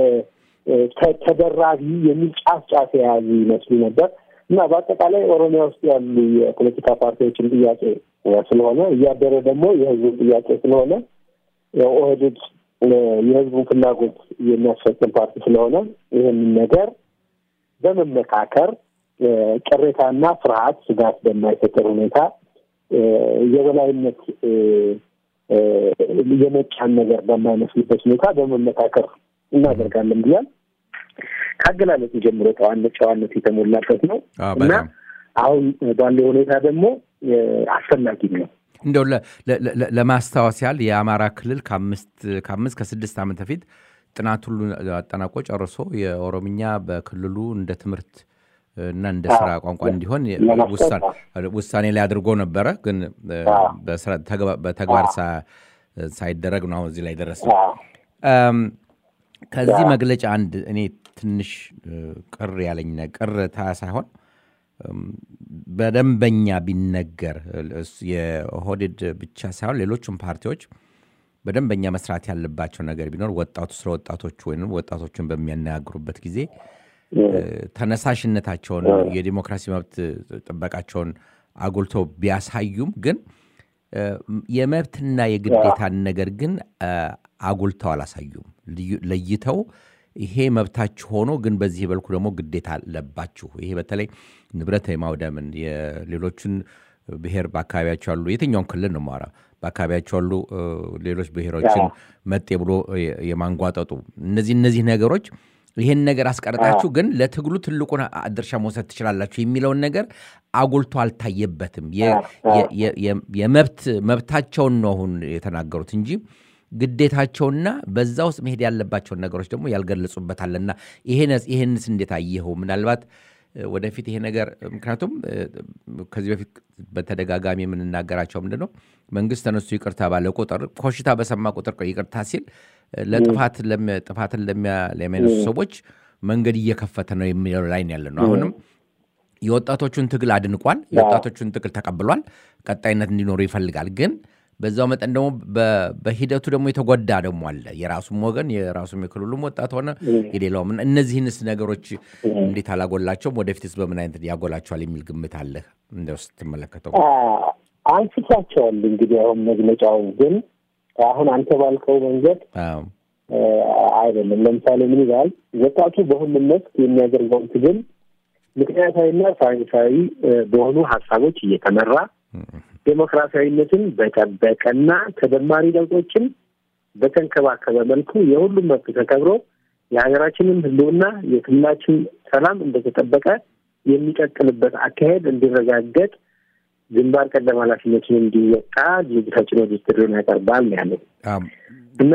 ተደራቢ የሚል ጫፍ ጫፍ የያዙ ይመስሉ ነበር እና በአጠቃላይ ኦሮሚያ ውስጥ ያሉ የፖለቲካ ፓርቲዎችን ጥያቄ ስለሆነ እያደረ ደግሞ የህዝቡን ጥያቄ ስለሆነ ኦህዴድ የህዝቡን ፍላጎት የሚያስፈጽም ፓርቲ ስለሆነ ይህንን ነገር በመመካከር ቅሬታና ፍርሃት፣ ስጋት በማይፈጠር ሁኔታ የበላይነት የመጫን ነገር በማይመስልበት ሁኔታ በመመካከር እናደርጋለን ብሏል። ከአገላለጹ ጀምሮ ጨዋነት ጨዋነት የተሞላበት ነው እና አሁን ባለው ሁኔታ ደግሞ አስፈላጊ ነው። እንደው ለማስታወስ ያህል የአማራ ክልል ከአምስት ከስድስት ዓመት በፊት ጥናት ሁሉ አጠናቆ ጨርሶ የኦሮምኛ በክልሉ እንደ ትምህርት እና እንደ ስራ ቋንቋ እንዲሆን ውሳኔ ላይ አድርጎ ነበረ። ግን በተግባር ሳይደረግ ነው አሁን እዚህ ላይ ደረሰ። ከዚህ መግለጫ አንድ እኔ ትንሽ ቅር ያለኝ ቅርታ ሳይሆን በደንበኛ ቢነገር የኦህዴድ ብቻ ሳይሆን ሌሎቹም ፓርቲዎች በደንበኛ መስራት ያለባቸው ነገር ቢኖር ወጣቱ ስለ ወጣቶቹ ወይም ወጣቶችን በሚያነጋግሩበት ጊዜ ተነሳሽነታቸውን የዲሞክራሲ መብት ጥበቃቸውን አጉልተው ቢያሳዩም ግን የመብትና የግዴታን ነገር ግን አጉልተው አላሳዩም። ለይተው ይሄ መብታችሁ ሆኖ ግን በዚህ በልኩ ደግሞ ግዴታ አለባችሁ። ይሄ በተለይ ንብረት የማውደምን የሌሎችን ብሔር በአካባቢያቸው ያሉ የትኛውን ክልል ነው ማራ በአካባቢያቸው ያሉ ሌሎች ብሔሮችን መጤ ብሎ የማንጓጠጡ እነዚህ እነዚህ ነገሮች ይህን ነገር አስቀርጣችሁ ግን ለትግሉ ትልቁን ድርሻ መውሰድ ትችላላችሁ የሚለውን ነገር አጉልቶ አልታየበትም። የመብት መብታቸውን ነው አሁን የተናገሩት እንጂ ግዴታቸውና በዛ ውስጥ መሄድ ያለባቸውን ነገሮች ደግሞ ያልገለጹበታልና ይህንስ እንዴት አየኸው? ምናልባት ወደፊት ይሄ ነገር ምክንያቱም ከዚህ በፊት በተደጋጋሚ የምንናገራቸው ምንድን ነው መንግስት ተነሱ ይቅርታ ባለ ቁጥር ኮሽታ በሰማ ቁጥር ይቅርታ ሲል ጥፋትን ለሚያነሱ ሰዎች መንገድ እየከፈተ ነው የሚለው ላይ ያለ ነው። አሁንም የወጣቶቹን ትግል አድንቋል። የወጣቶቹን ትግል ተቀብሏል። ቀጣይነት እንዲኖሩ ይፈልጋል። ግን በዛው መጠን ደግሞ በሂደቱ ደግሞ የተጎዳ ደግሞ አለ። የራሱም ወገን የራሱም የክልሉም ወጣት ሆነ የሌላውም። እነዚህንስ ነገሮች እንዴት አላጎላቸውም? ወደፊትስ በምን አይነት ያጎላቸዋል የሚል ግምት አለ እንደው ስትመለከተው? አንስቷቸዋል። እንግዲህ አሁን መግለጫውን ግን አሁን አንተ ባልከው መንገድ አይደለም። ለምሳሌ ምን ይላል? ወጣቱ በሁሉም መስክ የሚያደርገውን ትግል ምክንያታዊና ሳይንሳዊ በሆኑ ሀሳቦች እየተመራ ዴሞክራሲያዊነትን በጠበቀና ተደማሪ ለውጦችን በተንከባከበ መልኩ የሁሉም መብት ተከብሮ የሀገራችንን ሕልውና የክልላችን ሰላም እንደተጠበቀ የሚቀጥልበት አካሄድ እንዲረጋገጥ ግንባር ቀደም ኃላፊነቱን እንዲወጣ ድርጅታችን ወደ ጥሪውን ያቀርባል ያለው እና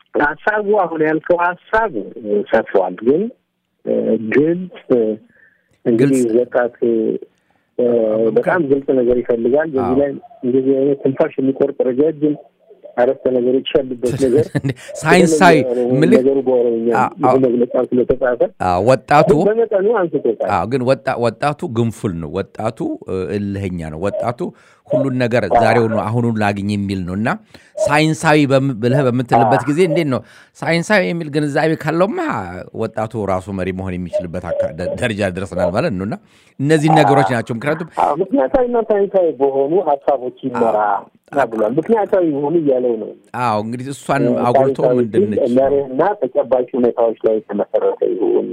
ሀሳቡ አሁን ያልከው ሀሳብ ሰፍሯል፣ ግን ግልጽ እንግዲህ ወጣት በጣም ግልጽ ነገር ይፈልጋል። በዚህ ላይ እንደዚህ አይነት ትንፋሽ የሚቆርጥ ረጃጅም አረፍተ ነገሮች ያሉበት ነገር ሳይንሳዊ ምልክ ነገሩ በኦሮምኛ መግለጫ ስለተጻፈ ወጣቱ በመጠኑ አንስቶታል። አዎ ግን ወጣቱ ግንፉል ነው። ወጣቱ እልህኛ ነው። ወጣቱ ሁሉን ነገር ዛሬውኑ አሁኑን ላግኝ የሚል ነው እና ሳይንሳዊ ብለህ በምትልበት ጊዜ እንዴት ነው ሳይንሳዊ የሚል ግንዛቤ ካለውማ ወጣቱ ራሱ መሪ መሆን የሚችልበት ደረጃ ደርሰናል ማለት ነው እና እነዚህ ነገሮች ናቸው። ምክንያቱም ምክንያታዊና ሳይንሳዊ በሆኑ ሀሳቦች ይመራ ብሏል። ምክንያታዊ የሆኑ እያለው ነው። አዎ እንግዲህ እሷን አጉልቶ ምንድንች መርህና ተጨባጭ ሁኔታዎች ላይ የተመሰረተ ይሁን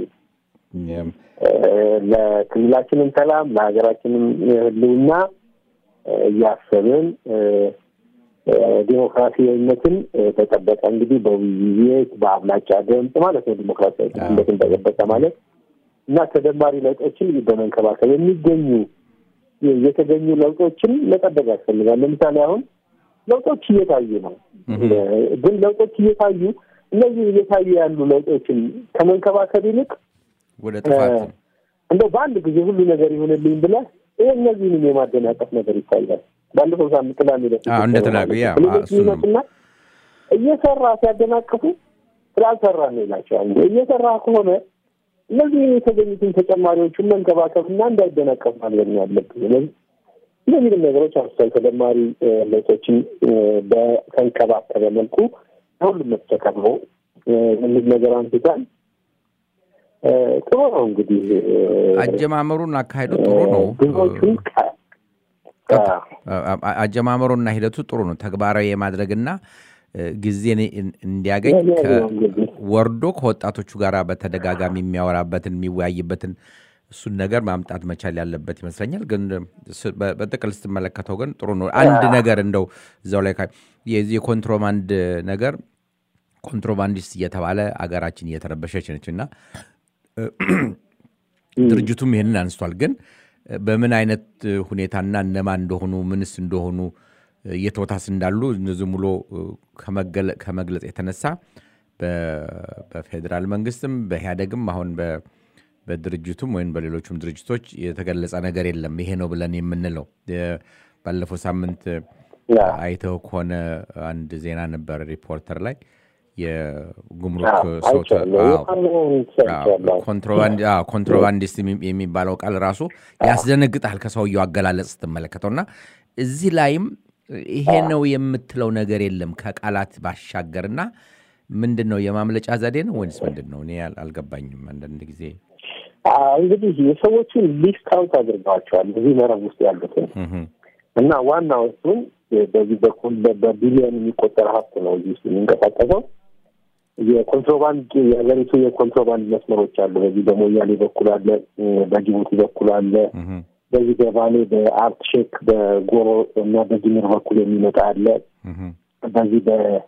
ለክልላችንም ሰላም ለሀገራችንም ህልውና እያሰብን ዲሞክራሲያዊነትን ተጠበቀ እንግዲህ በውይይት በአብላጫ ድምፅ ማለት ነው። ዲሞክራሲያዊነትን ተጠበቀ ማለት እና ተደማሪ ለውጦችን በመንከባከብ የሚገኙ የተገኙ ለውጦችን መጠበቅ ያስፈልጋል። ለምሳሌ አሁን ለውጦች እየታዩ ነው። ግን ለውጦች እየታዩ እነዚህ እየታዩ ያሉ ለውጦችን ከመንከባከብ ይልቅ ወደ ጥፋት እንደው በአንድ ጊዜ ሁሉ ነገር ይሆንልኝ ብለህ ይህ እነዚህንም የማደናቀፍ ነገር ይታያል። ባለፈው ሳምንት ቅዳሜ ዕለት እንደተናገ ይመጡና እየሰራ ሲያደናቅፉ ስላልሰራ ነው ይላቸዋል። እየሰራ ከሆነ እነዚህ የተገኙትን ተጨማሪዎቹን መንከባከብና እንዳይደናቀፍ ማድረግ ነው ያለብን። እነዚህንም ነገሮች አንስቷል። ተጨማሪ ለውጦችን በተንከባከበ መልኩ ሁሉም መተከብሮ እነዚህ ነገር አንስቷል። ጥሩ ነው እንግዲህ አጀማመሩና አካሄዱ ጥሩ ነው። ብዙዎቹን አጀማመሩና ሂደቱ ጥሩ ነው። ተግባራዊ የማድረግና ጊዜን እንዲያገኝ ወርዶ ከወጣቶቹ ጋር በተደጋጋሚ የሚያወራበትን የሚወያይበትን እሱን ነገር ማምጣት መቻል ያለበት ይመስለኛል። ግን በጥቅል ስትመለከተው ግን ጥሩ ነው። አንድ ነገር እንደው እዛው ላይ የዚህ የኮንትሮባንድ ነገር ኮንትሮባንዲስት እየተባለ አገራችን እየተረበሸች ነች እና ድርጅቱም ይህንን አንስቷል። ግን በምን አይነት ሁኔታና እነማን እንደሆኑ ምንስ እንደሆኑ እየተወታስ እንዳሉ ዝም ብሎ ከመግለጽ የተነሳ በፌዴራል መንግስትም በኢህአደግም አሁን በድርጅቱም ወይም በሌሎቹም ድርጅቶች የተገለጸ ነገር የለም። ይሄ ነው ብለን የምንለው ባለፈው ሳምንት አይተው ከሆነ አንድ ዜና ነበር ሪፖርተር ላይ የጉምሩክ ሰው ኮንትሮባንዲስት የሚባለው ቃል ራሱ ያስደነግጣል ከሰውየው አገላለጽ ስትመለከተው እና እዚህ ላይም ይሄ ነው የምትለው ነገር የለም ከቃላት ባሻገርና ምንድን ነው የማምለጫ ዘዴ ነው ወይንስ ምንድን ነው? እኔ አልገባኝም። አንዳንድ ጊዜ እንግዲህ የሰዎቹን ሊስት አውት አድርገዋቸዋል እዚህ መረብ ውስጥ ያሉትን እና ዋናው እሱን በዚህ በኩል በቢሊዮን የሚቆጠር ሀብት ነው እዚህ ውስጥ የሚንቀሳቀሰው የኮንትሮባንድ የሀገሪቱ የኮንትሮባንድ መስመሮች አሉ። በዚህ በሞያሌ በኩል አለ፣ በጅቡቲ በኩል አለ፣ በዚህ በባሌ በአርት ሼክ በጎሮ እና በጅምር በኩል የሚመጣ አለ፣ በዚህ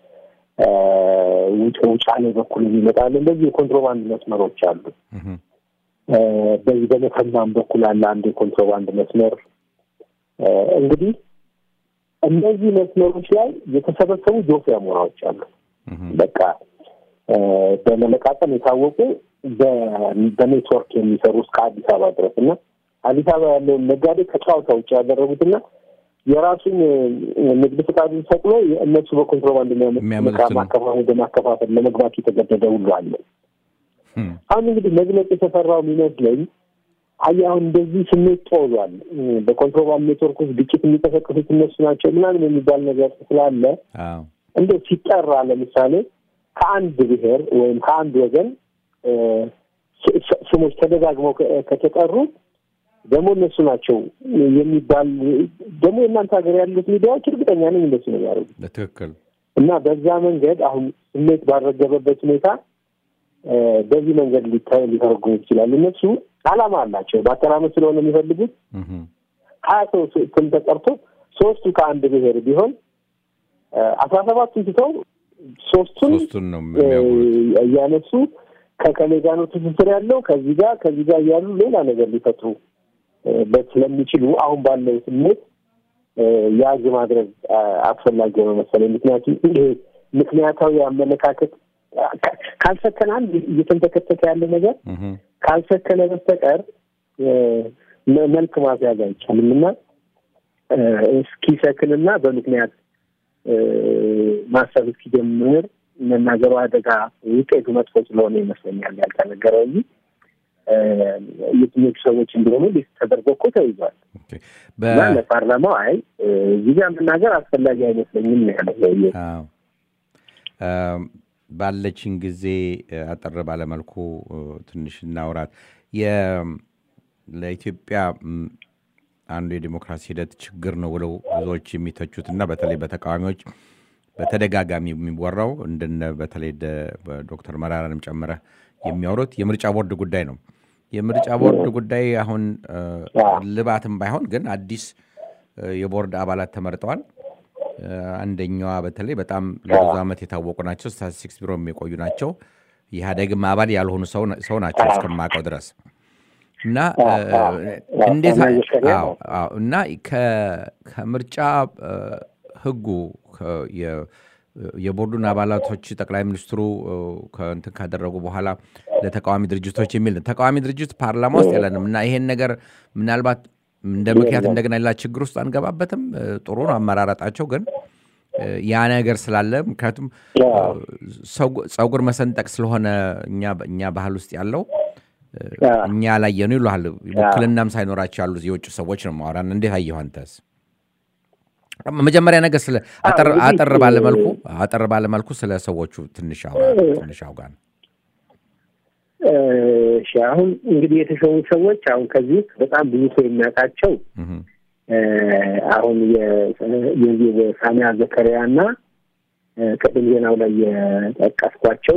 በውጫሌ በኩል የሚመጣ አለ። እንደዚህ የኮንትሮባንድ መስመሮች አሉ። በዚህ በመተማም በኩል አለ አንድ የኮንትሮባንድ መስመር። እንግዲህ እነዚህ መስመሮች ላይ የተሰበሰቡ ጆፍ አሞራዎች አሉ። በቃ በመለቃቀም የታወቁ በኔትወርክ የሚሰሩ እስከ አዲስ አበባ ድረስ እና አዲስ አበባ ያለውን ነጋዴ ከጨዋታ ውጭ ያደረጉትና የራሱን ንግድ ፍቃዱን ሰቅሎ እነሱ በኮንትሮባንድ ማከፋፈል በማከፋፈል ለመግባት የተገደደ ሁሉ አለ። አሁን እንግዲህ መግለጽ የተፈራው የሚመስለኝ አየህ አሁን እንደዚህ ስሜት ጦዟል። በኮንትሮባንድ ኔትወርክ ውስጥ ግጭት የሚቀሰቅሱት እነሱ ናቸው ምናምን የሚባል ነገር ስላለ እንደው ሲጠራ ለምሳሌ ከአንድ ብሔር ወይም ከአንድ ወገን ስሞች ተደጋግመው ከተጠሩ ደግሞ እነሱ ናቸው የሚባል ደግሞ የእናንተ ሀገር ያሉት ሚዲያዎች እርግጠኛ ነኝ እንደሱ ነው ያደርጉት። በትክክል እና በዛ መንገድ አሁን ስሜት ባልረገበበት ሁኔታ በዚህ መንገድ ሊተረጉሙ ይችላል። እነሱ ዓላማ አላቸው። በአተራመስ ስለሆነ የሚፈልጉት ሀያ ሰው ስም ተጠርቶ ሶስቱ ከአንድ ብሔር ቢሆን አስራ ሰባቱን ትተው ሶስቱን እያነሱ ከከሌ ጋር ነው ትስስር ያለው ከዚህ ጋር ከዚህ ጋር እያሉ ሌላ ነገር ሊፈጥሩ ስለሚችሉ አሁን ባለው ስሜት ያዝ ማድረግ አስፈላጊ ሆነ መሰለኝ። ምክንያቱም ይሄ ምክንያታዊ አመለካከት ካልሰከነ አንድ እየተንተከተከ ያለ ነገር ካልሰከነ በስተቀር መልክ ማስያዝ አይቻልም እና እስኪሰክንና በምክንያት ማሰብ እስኪጀምር መናገሩ አደጋ ውጤቱ መጥፎ ስለሆነ ይመስለኛል ያልተነገረው እንጂ የትኞቹ ሰዎች እንደሆኑ ሊስት ተደርጎ እኮ ተይዟል እና ለፓርላማው አይ እዚህ ጋር መናገር አስፈላጊ አይመስለኝም ያለው ባለችን ጊዜ አጠር ባለመልኩ ትንሽ እናውራት። ለኢትዮጵያ አንዱ የዲሞክራሲ ሂደት ችግር ነው ብለው ብዙዎች የሚተቹት እና በተለይ በተቃዋሚዎች በተደጋጋሚ የሚወራው እንደነ በተለይ ዶክተር መራራንም ጨምረ የሚያወሩት የምርጫ ቦርድ ጉዳይ ነው። የምርጫ ቦርድ ጉዳይ አሁን ልባትም ባይሆን ግን አዲስ የቦርድ አባላት ተመርጠዋል። አንደኛዋ በተለይ በጣም ለብዙ ዓመት የታወቁ ናቸው። ስታቲስቲክስ ቢሮ የሚቆዩ ናቸው። የኢህአዴግም አባል ያልሆኑ ሰው ናቸው እስከማውቀው ድረስ እና እንዴት እና ከምርጫ ህጉ የቦርዱን አባላቶች ጠቅላይ ሚኒስትሩ እንትን ካደረጉ በኋላ ለተቃዋሚ ድርጅቶች የሚል ተቃዋሚ ድርጅት ፓርላማ ውስጥ የለንም እና ይሄን ነገር ምናልባት እንደ ምክንያት እንደገና ሌላ ችግር ውስጥ አንገባበትም። ጥሩ ነው አመራረጣቸው፣ ግን ያ ነገር ስላለ ምክንያቱም ጸጉር መሰንጠቅ ስለሆነ እኛ ባህል ውስጥ ያለው እኛ ያላየነው ይሉሃል። ውክልናም ሳይኖራቸው ያሉ የውጭ ሰዎች ነው ማውራን። እንዴት አየሁ አንተስ? መጀመሪያ ነገር ስለ አጠር ባለመልኩ አጠር ባለመልኩ ስለ ሰዎቹ ትንሽ ትንሽ አውጋ ነው። እሺ አሁን እንግዲህ የተሾሙ ሰዎች አሁን ከዚህ ውስጥ በጣም ብዙ ሰው የሚያውቃቸው አሁን የሳሚያ ዘከሪያ እና ቅድም ዜናው ላይ የጠቀስኳቸው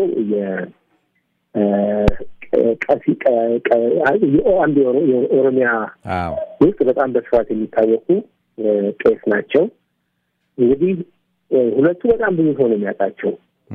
ቀሲ አንድ የኦሮሚያ ውስጥ በጣም በስፋት የሚታወቁ ቄስ ናቸው። እንግዲህ ሁለቱ በጣም ብዙ ሰው ነው የሚያውቃቸው።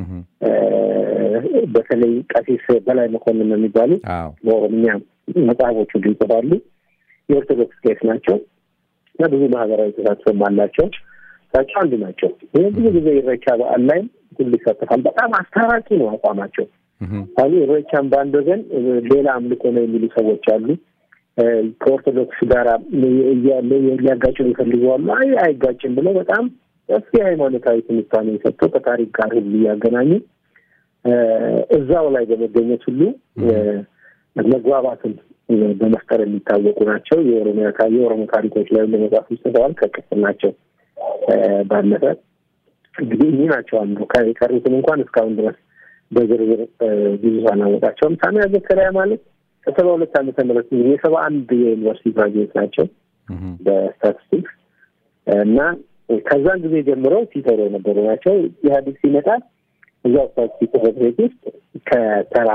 በተለይ ቀሲስ በላይ መኮንን ነው የሚባሉት በኦሮምኛ መጽሐፎቹ ይጽፋሉ። የኦርቶዶክስ ቄስ ናቸው እና ብዙ ማህበራዊ ተሳትፎም አላቸው። እሳቸው አንዱ ናቸው። ይህ ብዙ ጊዜ ኢሬቻ በዓል ላይ ሁሉ ይሳተፋል። በጣም አስታራቂ ነው አቋማቸው። አሁን ኢሬቻን በአንድ ወገን ሌላ አምልኮ ነው የሚሉ ሰዎች አሉ። ከኦርቶዶክስ ጋር ሊያጋጩ ይፈልገዋሉ። አይ አይጋጭም ብለው በጣም ሰፊ ሃይማኖታዊ ትንታኔ የሰጠው ከታሪክ ጋር ሁሉ እያገናኙ እዛው ላይ በመገኘት ሁሉ መግባባትን በመፍጠር የሚታወቁ ናቸው። የኦሮሚያ የኦሮሞ ታሪኮች ላይ ለመጽሐፍ ጽፈዋል። ከቅስናቸው ባለፈ እንግዲህ እኚህ ናቸው አንዱ። የቀሩትን እንኳን እስካሁን ድረስ በዝርዝር ብዙ ሳናወጣቸውም። ሳሚያ ዘከሪያ ማለት ከሰባ ሁለት ዓመተ ምህረት የሰባ አንድ የዩኒቨርሲቲ ግራጁዌት ናቸው በስታቲስቲክስ እና ከዛን ጊዜ ጀምረው ሲሰሩ የነበሩ ናቸው። ኢህአዴግ ሲመጣ እዛው ስታቲስቲክስ ጽሕፈት ቤት ውስጥ ከተራ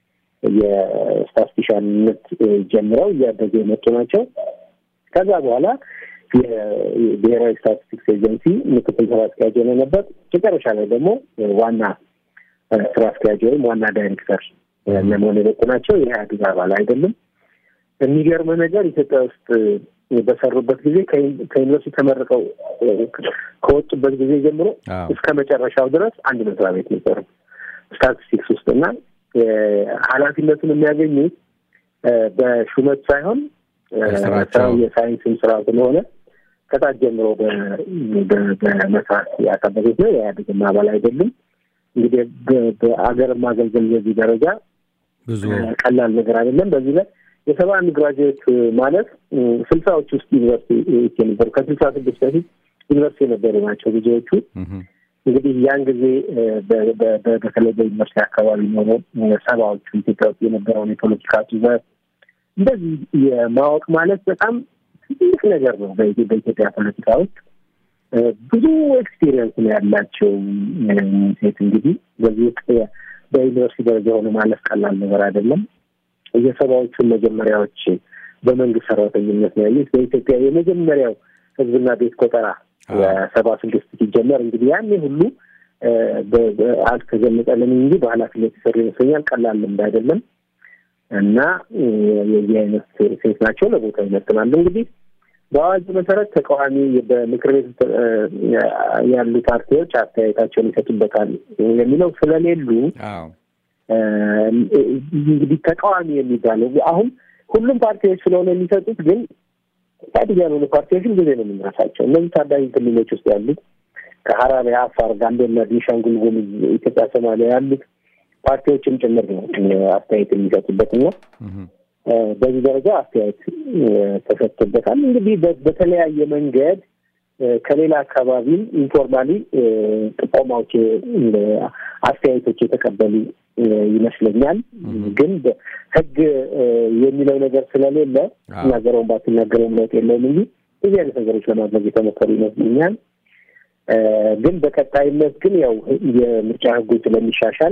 የስታቲስቲሻንነት ጀምረው እያደጉ የመጡ ናቸው። ከዛ በኋላ የብሔራዊ ስታቲስቲክስ ኤጀንሲ ምክትል ስራ አስኪያጅ የሆነ ነበር። መጨረሻ ላይ ደግሞ ዋና ስራ አስኪያጅ ወይም ዋና ዳይሬክተር ለመሆን የበቁ ናቸው። የኢህአዴግ አባል አይደለም። የሚገርም ነገር ኢትዮጵያ ውስጥ በሰሩበት ጊዜ ከዩኒቨርሲቲ ተመርቀው ከወጡበት ጊዜ ጀምሮ እስከ መጨረሻው ድረስ አንድ መስሪያ ቤት ነበሩ ስታቲስቲክስ ውስጥ እና ኃላፊነቱን የሚያገኙት በሹመት ሳይሆን ስራው የሳይንስን ስራ ስለሆነ ከታች ጀምሮ በመስራት ያካበቱት ነው። የኢህአዴግም አባል አይደሉም። እንግዲህ በአገር ማገልገል በዚህ ደረጃ ብዙ ቀላል ነገር አይደለም። በዚህ ላይ የሰባ አንድ ግራጁዌት ማለት ስልሳዎች ውስጥ ዩኒቨርሲቲ የነበሩ ከስልሳ ስድስት በፊት ዩኒቨርሲቲ የነበሩ ናቸው ብዙዎቹ። እንግዲህ ያን ጊዜ በተለይ በዩኒቨርሲቲ አካባቢ ኖሮ ሰባዎቹ ኢትዮጵያ ውስጥ የነበረውን የፖለቲካ ዙረት እንደዚህ የማወቅ ማለት በጣም ትልቅ ነገር ነው። በኢትዮጵያ ፖለቲካ ውስጥ ብዙ ኤክስፒሪየንስ ነው ያላቸው ሴት እንግዲህ በዚህ ውስጥ በዩኒቨርሲቲ ደረጃ ሆነ ማለፍ ቀላል ነገር አይደለም። የሰባዎቹን መጀመሪያዎች በመንግስት ሰራተኝነት ነው ያዩት። በኢትዮጵያ የመጀመሪያው ህዝብና ቤት ቆጠራ ሰባ ስድስት ሲጀመር እንግዲህ ያኔ ሁሉ አልተገለጸልንም እንጂ በኃላፊነት የሰሩ ይመስለኛል። ቀላል ልምድ አይደለም እና የዚህ አይነት ሴት ናቸው። ለቦታ ይመጥናሉ። እንግዲህ በአዋጁ መሰረት ተቃዋሚ በምክር ቤት ያሉ ፓርቲዎች አስተያየታቸውን ይሰጡበታል የሚለው ስለሌሉ እንግዲህ ተቃዋሚ የሚባለው አሁን ሁሉም ፓርቲዎች ስለሆነ የሚሰጡት ግን ኢህአዴግ ያልሆኑ ፓርቲዎችን ጊዜ ነው የምንረሳቸው። እነዚህ ታዳጊ ክልሎች ውስጥ ያሉት ከሀራሪ፣ አፋር፣ ጋምቤላ፣ ቤኒሻንጉል ጉሙዝ፣ ኢትዮጵያ፣ ሶማሊያ ያሉት ፓርቲዎችም ጭምር ነው አስተያየት የሚሰጡበት እና በዚህ ደረጃ አስተያየት ተሰጥቶበታል። እንግዲህ በተለያየ መንገድ ከሌላ አካባቢም ኢንፎርማሊ ጥቆማዎች፣ አስተያየቶች የተቀበሉ ይመስለኛል። ግን ህግ የሚለው ነገር ስለሌለ ትናገረውን ባትናገረውም ለውጥ የለውም እንጂ እዚህ አይነት ነገሮች ለማድረግ የተሞከሩ ይመስለኛል። ግን በቀጣይነት ግን ያው የምርጫ ህጉ ስለሚሻሻል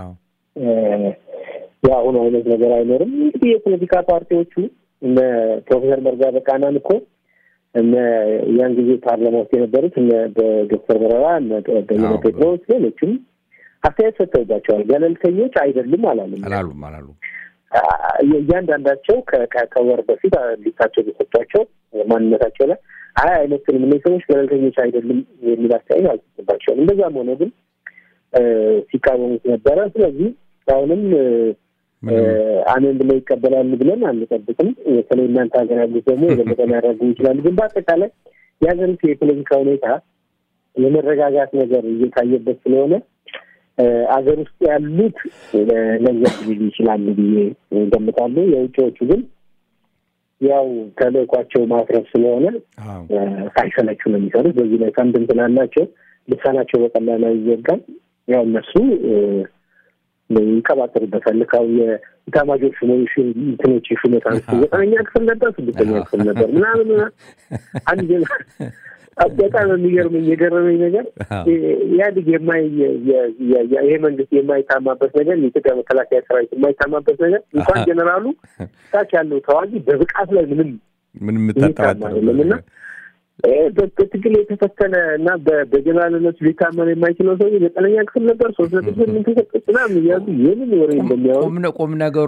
የአሁኑ አይነት ነገር አይኖርም። እንግዲህ የፖለቲካ ፓርቲዎቹ እነ ፕሮፌሰር መርጋ በቃናን እኮ እነ ያን ጊዜ ፓርላማ ውስጥ የነበሩት እነ ዶክተር መረራ እነ በየነ ጴጥሮስ ሌሎችም አስተያየት ሰጥተውባቸዋል። ገለልተኞች አይደሉም አላሉም አላሉም አላሉም። እያንዳንዳቸው ከወር በፊት ሊታቸው የሰጧቸው ማንነታቸው ላይ አይ አይመስልም እነዚህ ሰዎች ገለልተኞች አይደሉም የሚል አስተያየት አልሰጥባቸውም። እንደዛም ሆነ ግን ሲቃወሙት ነበረ። ስለዚህ አሁንም አሜን ብለው ይቀበላሉ ብለን አንጠብቅም። በተለይ እናንተ ሀገር ያሉት ደግሞ የበለጠ ሊያደርጉ ይችላሉ። ግን በአጠቃላይ የሀገሪቱ የፖለቲካ ሁኔታ የመረጋጋት ነገር እየታየበት ስለሆነ አገር ውስጥ ያሉት ለዘብ ሊሉ ይችላሉ ብዬ ገምታለሁ። የውጭዎቹ ግን ያው ተልእኳቸው ማትረፍ ስለሆነ ሳይሰለቹ ነው የሚሰሩት። በዚህ ላይ ከንድም ስላላቸው ልሳናቸው በቀላሉ አይዘጋም። ያው እነሱ ይቀባጠሩበታል። ልካው የኢታማጆር ሹሞች እንትኖች ሹመት አንስቶ ዘጠነኛ ክፍል ነበር፣ ስድስተኛ ክፍል ነበር ምናምን አንድ በጣም የሚገርመኝ የገረመኝ ነገር ኢህአዴግ የማይ ይሄ መንግስት የማይታማበት ነገር የኢትዮጵያ መከላከያ ሰራዊት የማይታማበት ነገር እንኳን ጀኔራሉ ታች ያለው ተዋጊ በብቃት ላይ ምንም ምንም የምታጠራጥረው በትግል የተፈተነ እና በጀኔራልነቱ ሊታመን የማይችለው ሰው ዘጠነኛ ክፍል ነበር ሶስት ነጥብ ስምንት ተሰጠች ምናምን እያሉ የምን ወሬ እንደሚያወሩ ቁም ነገሩ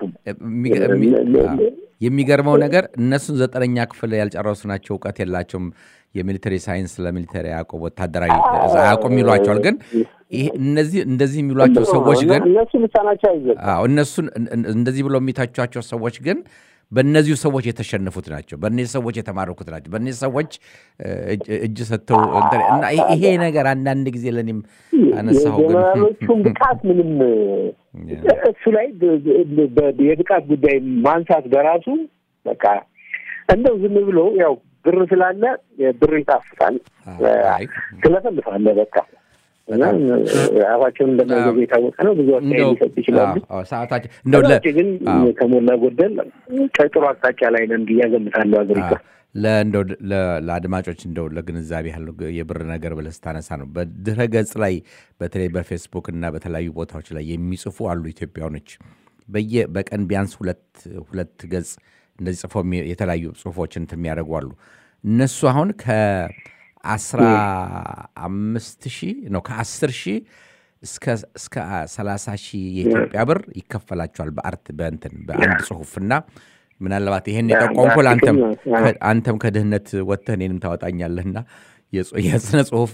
የሚገርመው ነገር እነሱን ዘጠነኛ ክፍል ያልጨረሱ ናቸው፣ እውቀት የላቸውም የሚሊተሪ ሳይንስ ለሚሊተሪ አያውቁም፣ ወታደራዊ አያውቁም ይሏቸዋል። ግን እነዚህ እንደዚህ የሚሏቸው ሰዎች ግን እነሱ ልሳናቸው አይዘ እነሱን እንደዚህ ብለው የሚታቿቸው ሰዎች ግን በእነዚሁ ሰዎች የተሸነፉት ናቸው። በእነዚህ ሰዎች የተማረኩት ናቸው። በእነዚህ ሰዎች እጅ ሰጥተው እና ይሄ ነገር አንዳንድ ጊዜ ለእኔም አነሳሁ። የጀነራሎቹን ብቃት ምንም እሱ ላይ የብቃት ጉዳይ ማንሳት በራሱ በቃ እንደው ዝም ብሎ ያው ብር ስላለ ብር ይጣፍጣል፣ ትለፈልፋለ በቃ አፋቸውን እንደማይገቡ የታወቀ ነው። ብዙ አስተያየት ሊሰጡ ይችላሉ። ሰዓታችን እንደው ግን ከሞላ ጎደል ከጥሩ አቅጣጫ ላይ ነን ብዬ እገምታለሁ። አገሪቷ ለእንደው ለአድማጮች እንደው ለግንዛቤ ያለው የብር ነገር ብለህ ስታነሳ ነው በድረ ገጽ ላይ በተለይ በፌስቡክ እና በተለያዩ ቦታዎች ላይ የሚጽፉ አሉ ኢትዮጵያኖች በየ በቀን ቢያንስ ሁለት ሁለት ገጽ እንደዚህ ጽፎ የተለያዩ ጽሁፎች እንትን የሚያደርጉ አሉ። እነሱ አሁን ከአስራ አምስት ሺህ ነው ከአስር ሺህ እስከ ሰላሳ ሺህ የኢትዮጵያ ብር ይከፈላቸዋል በአርት በእንትን በአንድ ጽሁፍና ምናልባት ይሄን የጠቆምኩል አንተም ከድህነት ወጥተህ እኔንም ታወጣኛለህና የስነ ጽሁፍ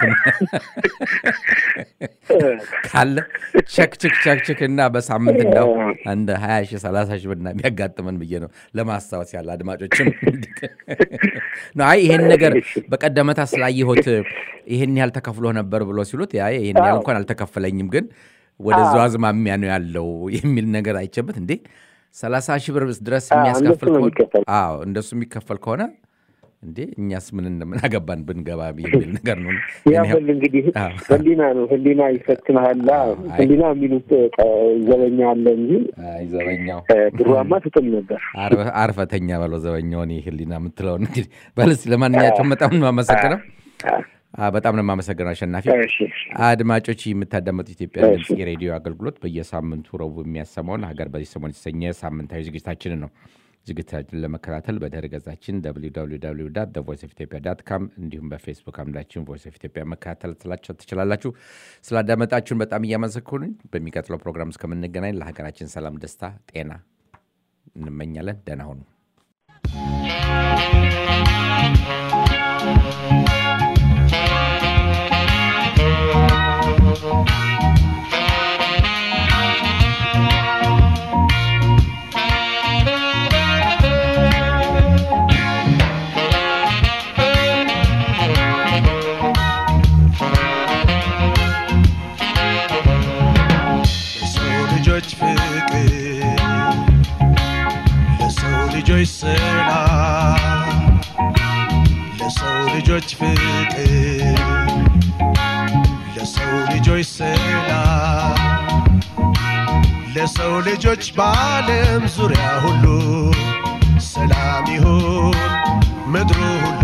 ካለ ቸክችክ ቸክችክ እና በሳምንት እንደው አንድ ሀያ ሺህ ሰላሳ ሺህ ብና የሚያጋጥመን ብዬ ነው ለማስታወስ ያለ አድማጮችም አይ ይሄን ነገር በቀደመታ ስላየሁት ይሄን ያህል ተከፍሎ ነበር ብሎ ሲሉት ያ ይሄን ያህል እንኳን አልተከፈለኝም ግን ወደዛው አዝማሚያ ነው ያለው የሚል ነገር አይቼበት እንዴ ሰላሳ ሺህ ብር ድረስ የሚያስከፍል ከሆነ እንደሱ የሚከፈል ከሆነ እንዴ እኛስ ምን እንደምን አገባን ብንገባ የሚል ነገር ነው። ያበል እንግዲህ ህሊና ነው ህሊና ይፈትናላ። ህሊና የሚሉት ዘበኛ አለ እንጂ ዘበኛው ድሮማ ትጥል ነበር። አርፈተኛ በለው ዘበኛውን ህሊና የምትለውን እንግዲህ በልስ ለማንኛቸውም በጣም ነው የማመሰግነው። በጣም ነው የማመሰግነው አሸናፊ። አድማጮች የምታዳመጡ ኢትዮጵያ ድምፅ የሬዲዮ አገልግሎት በየሳምንቱ ረቡዕ የሚያሰማውን ሀገር በዚህ ሰሞን የተሰኘ ሳምንታዊ ዝግጅታችንን ነው። ዝግጅታችን ለመከታተል በድረ ገጻችን ቮይስ ኦፍ ኢትዮጵያ ዳት ካም እንዲሁም በፌስቡክ አምዳችን ቮይስ ኦፍ ኢትዮጵያ መከታተል ስላቸው ትችላላችሁ። ስላዳመጣችሁን በጣም እያመሰግኑኝ በሚቀጥለው ፕሮግራም እስከምንገናኝ ለሀገራችን ሰላም፣ ደስታ፣ ጤና እንመኛለን። ደህና ሁኑ። ልጆች ፍቅር ለሰው ልጆች ሰላም ለሰው ልጆች በዓለም ዙሪያ ሁሉ ሰላም ይሁን ምድሩ ሁሉ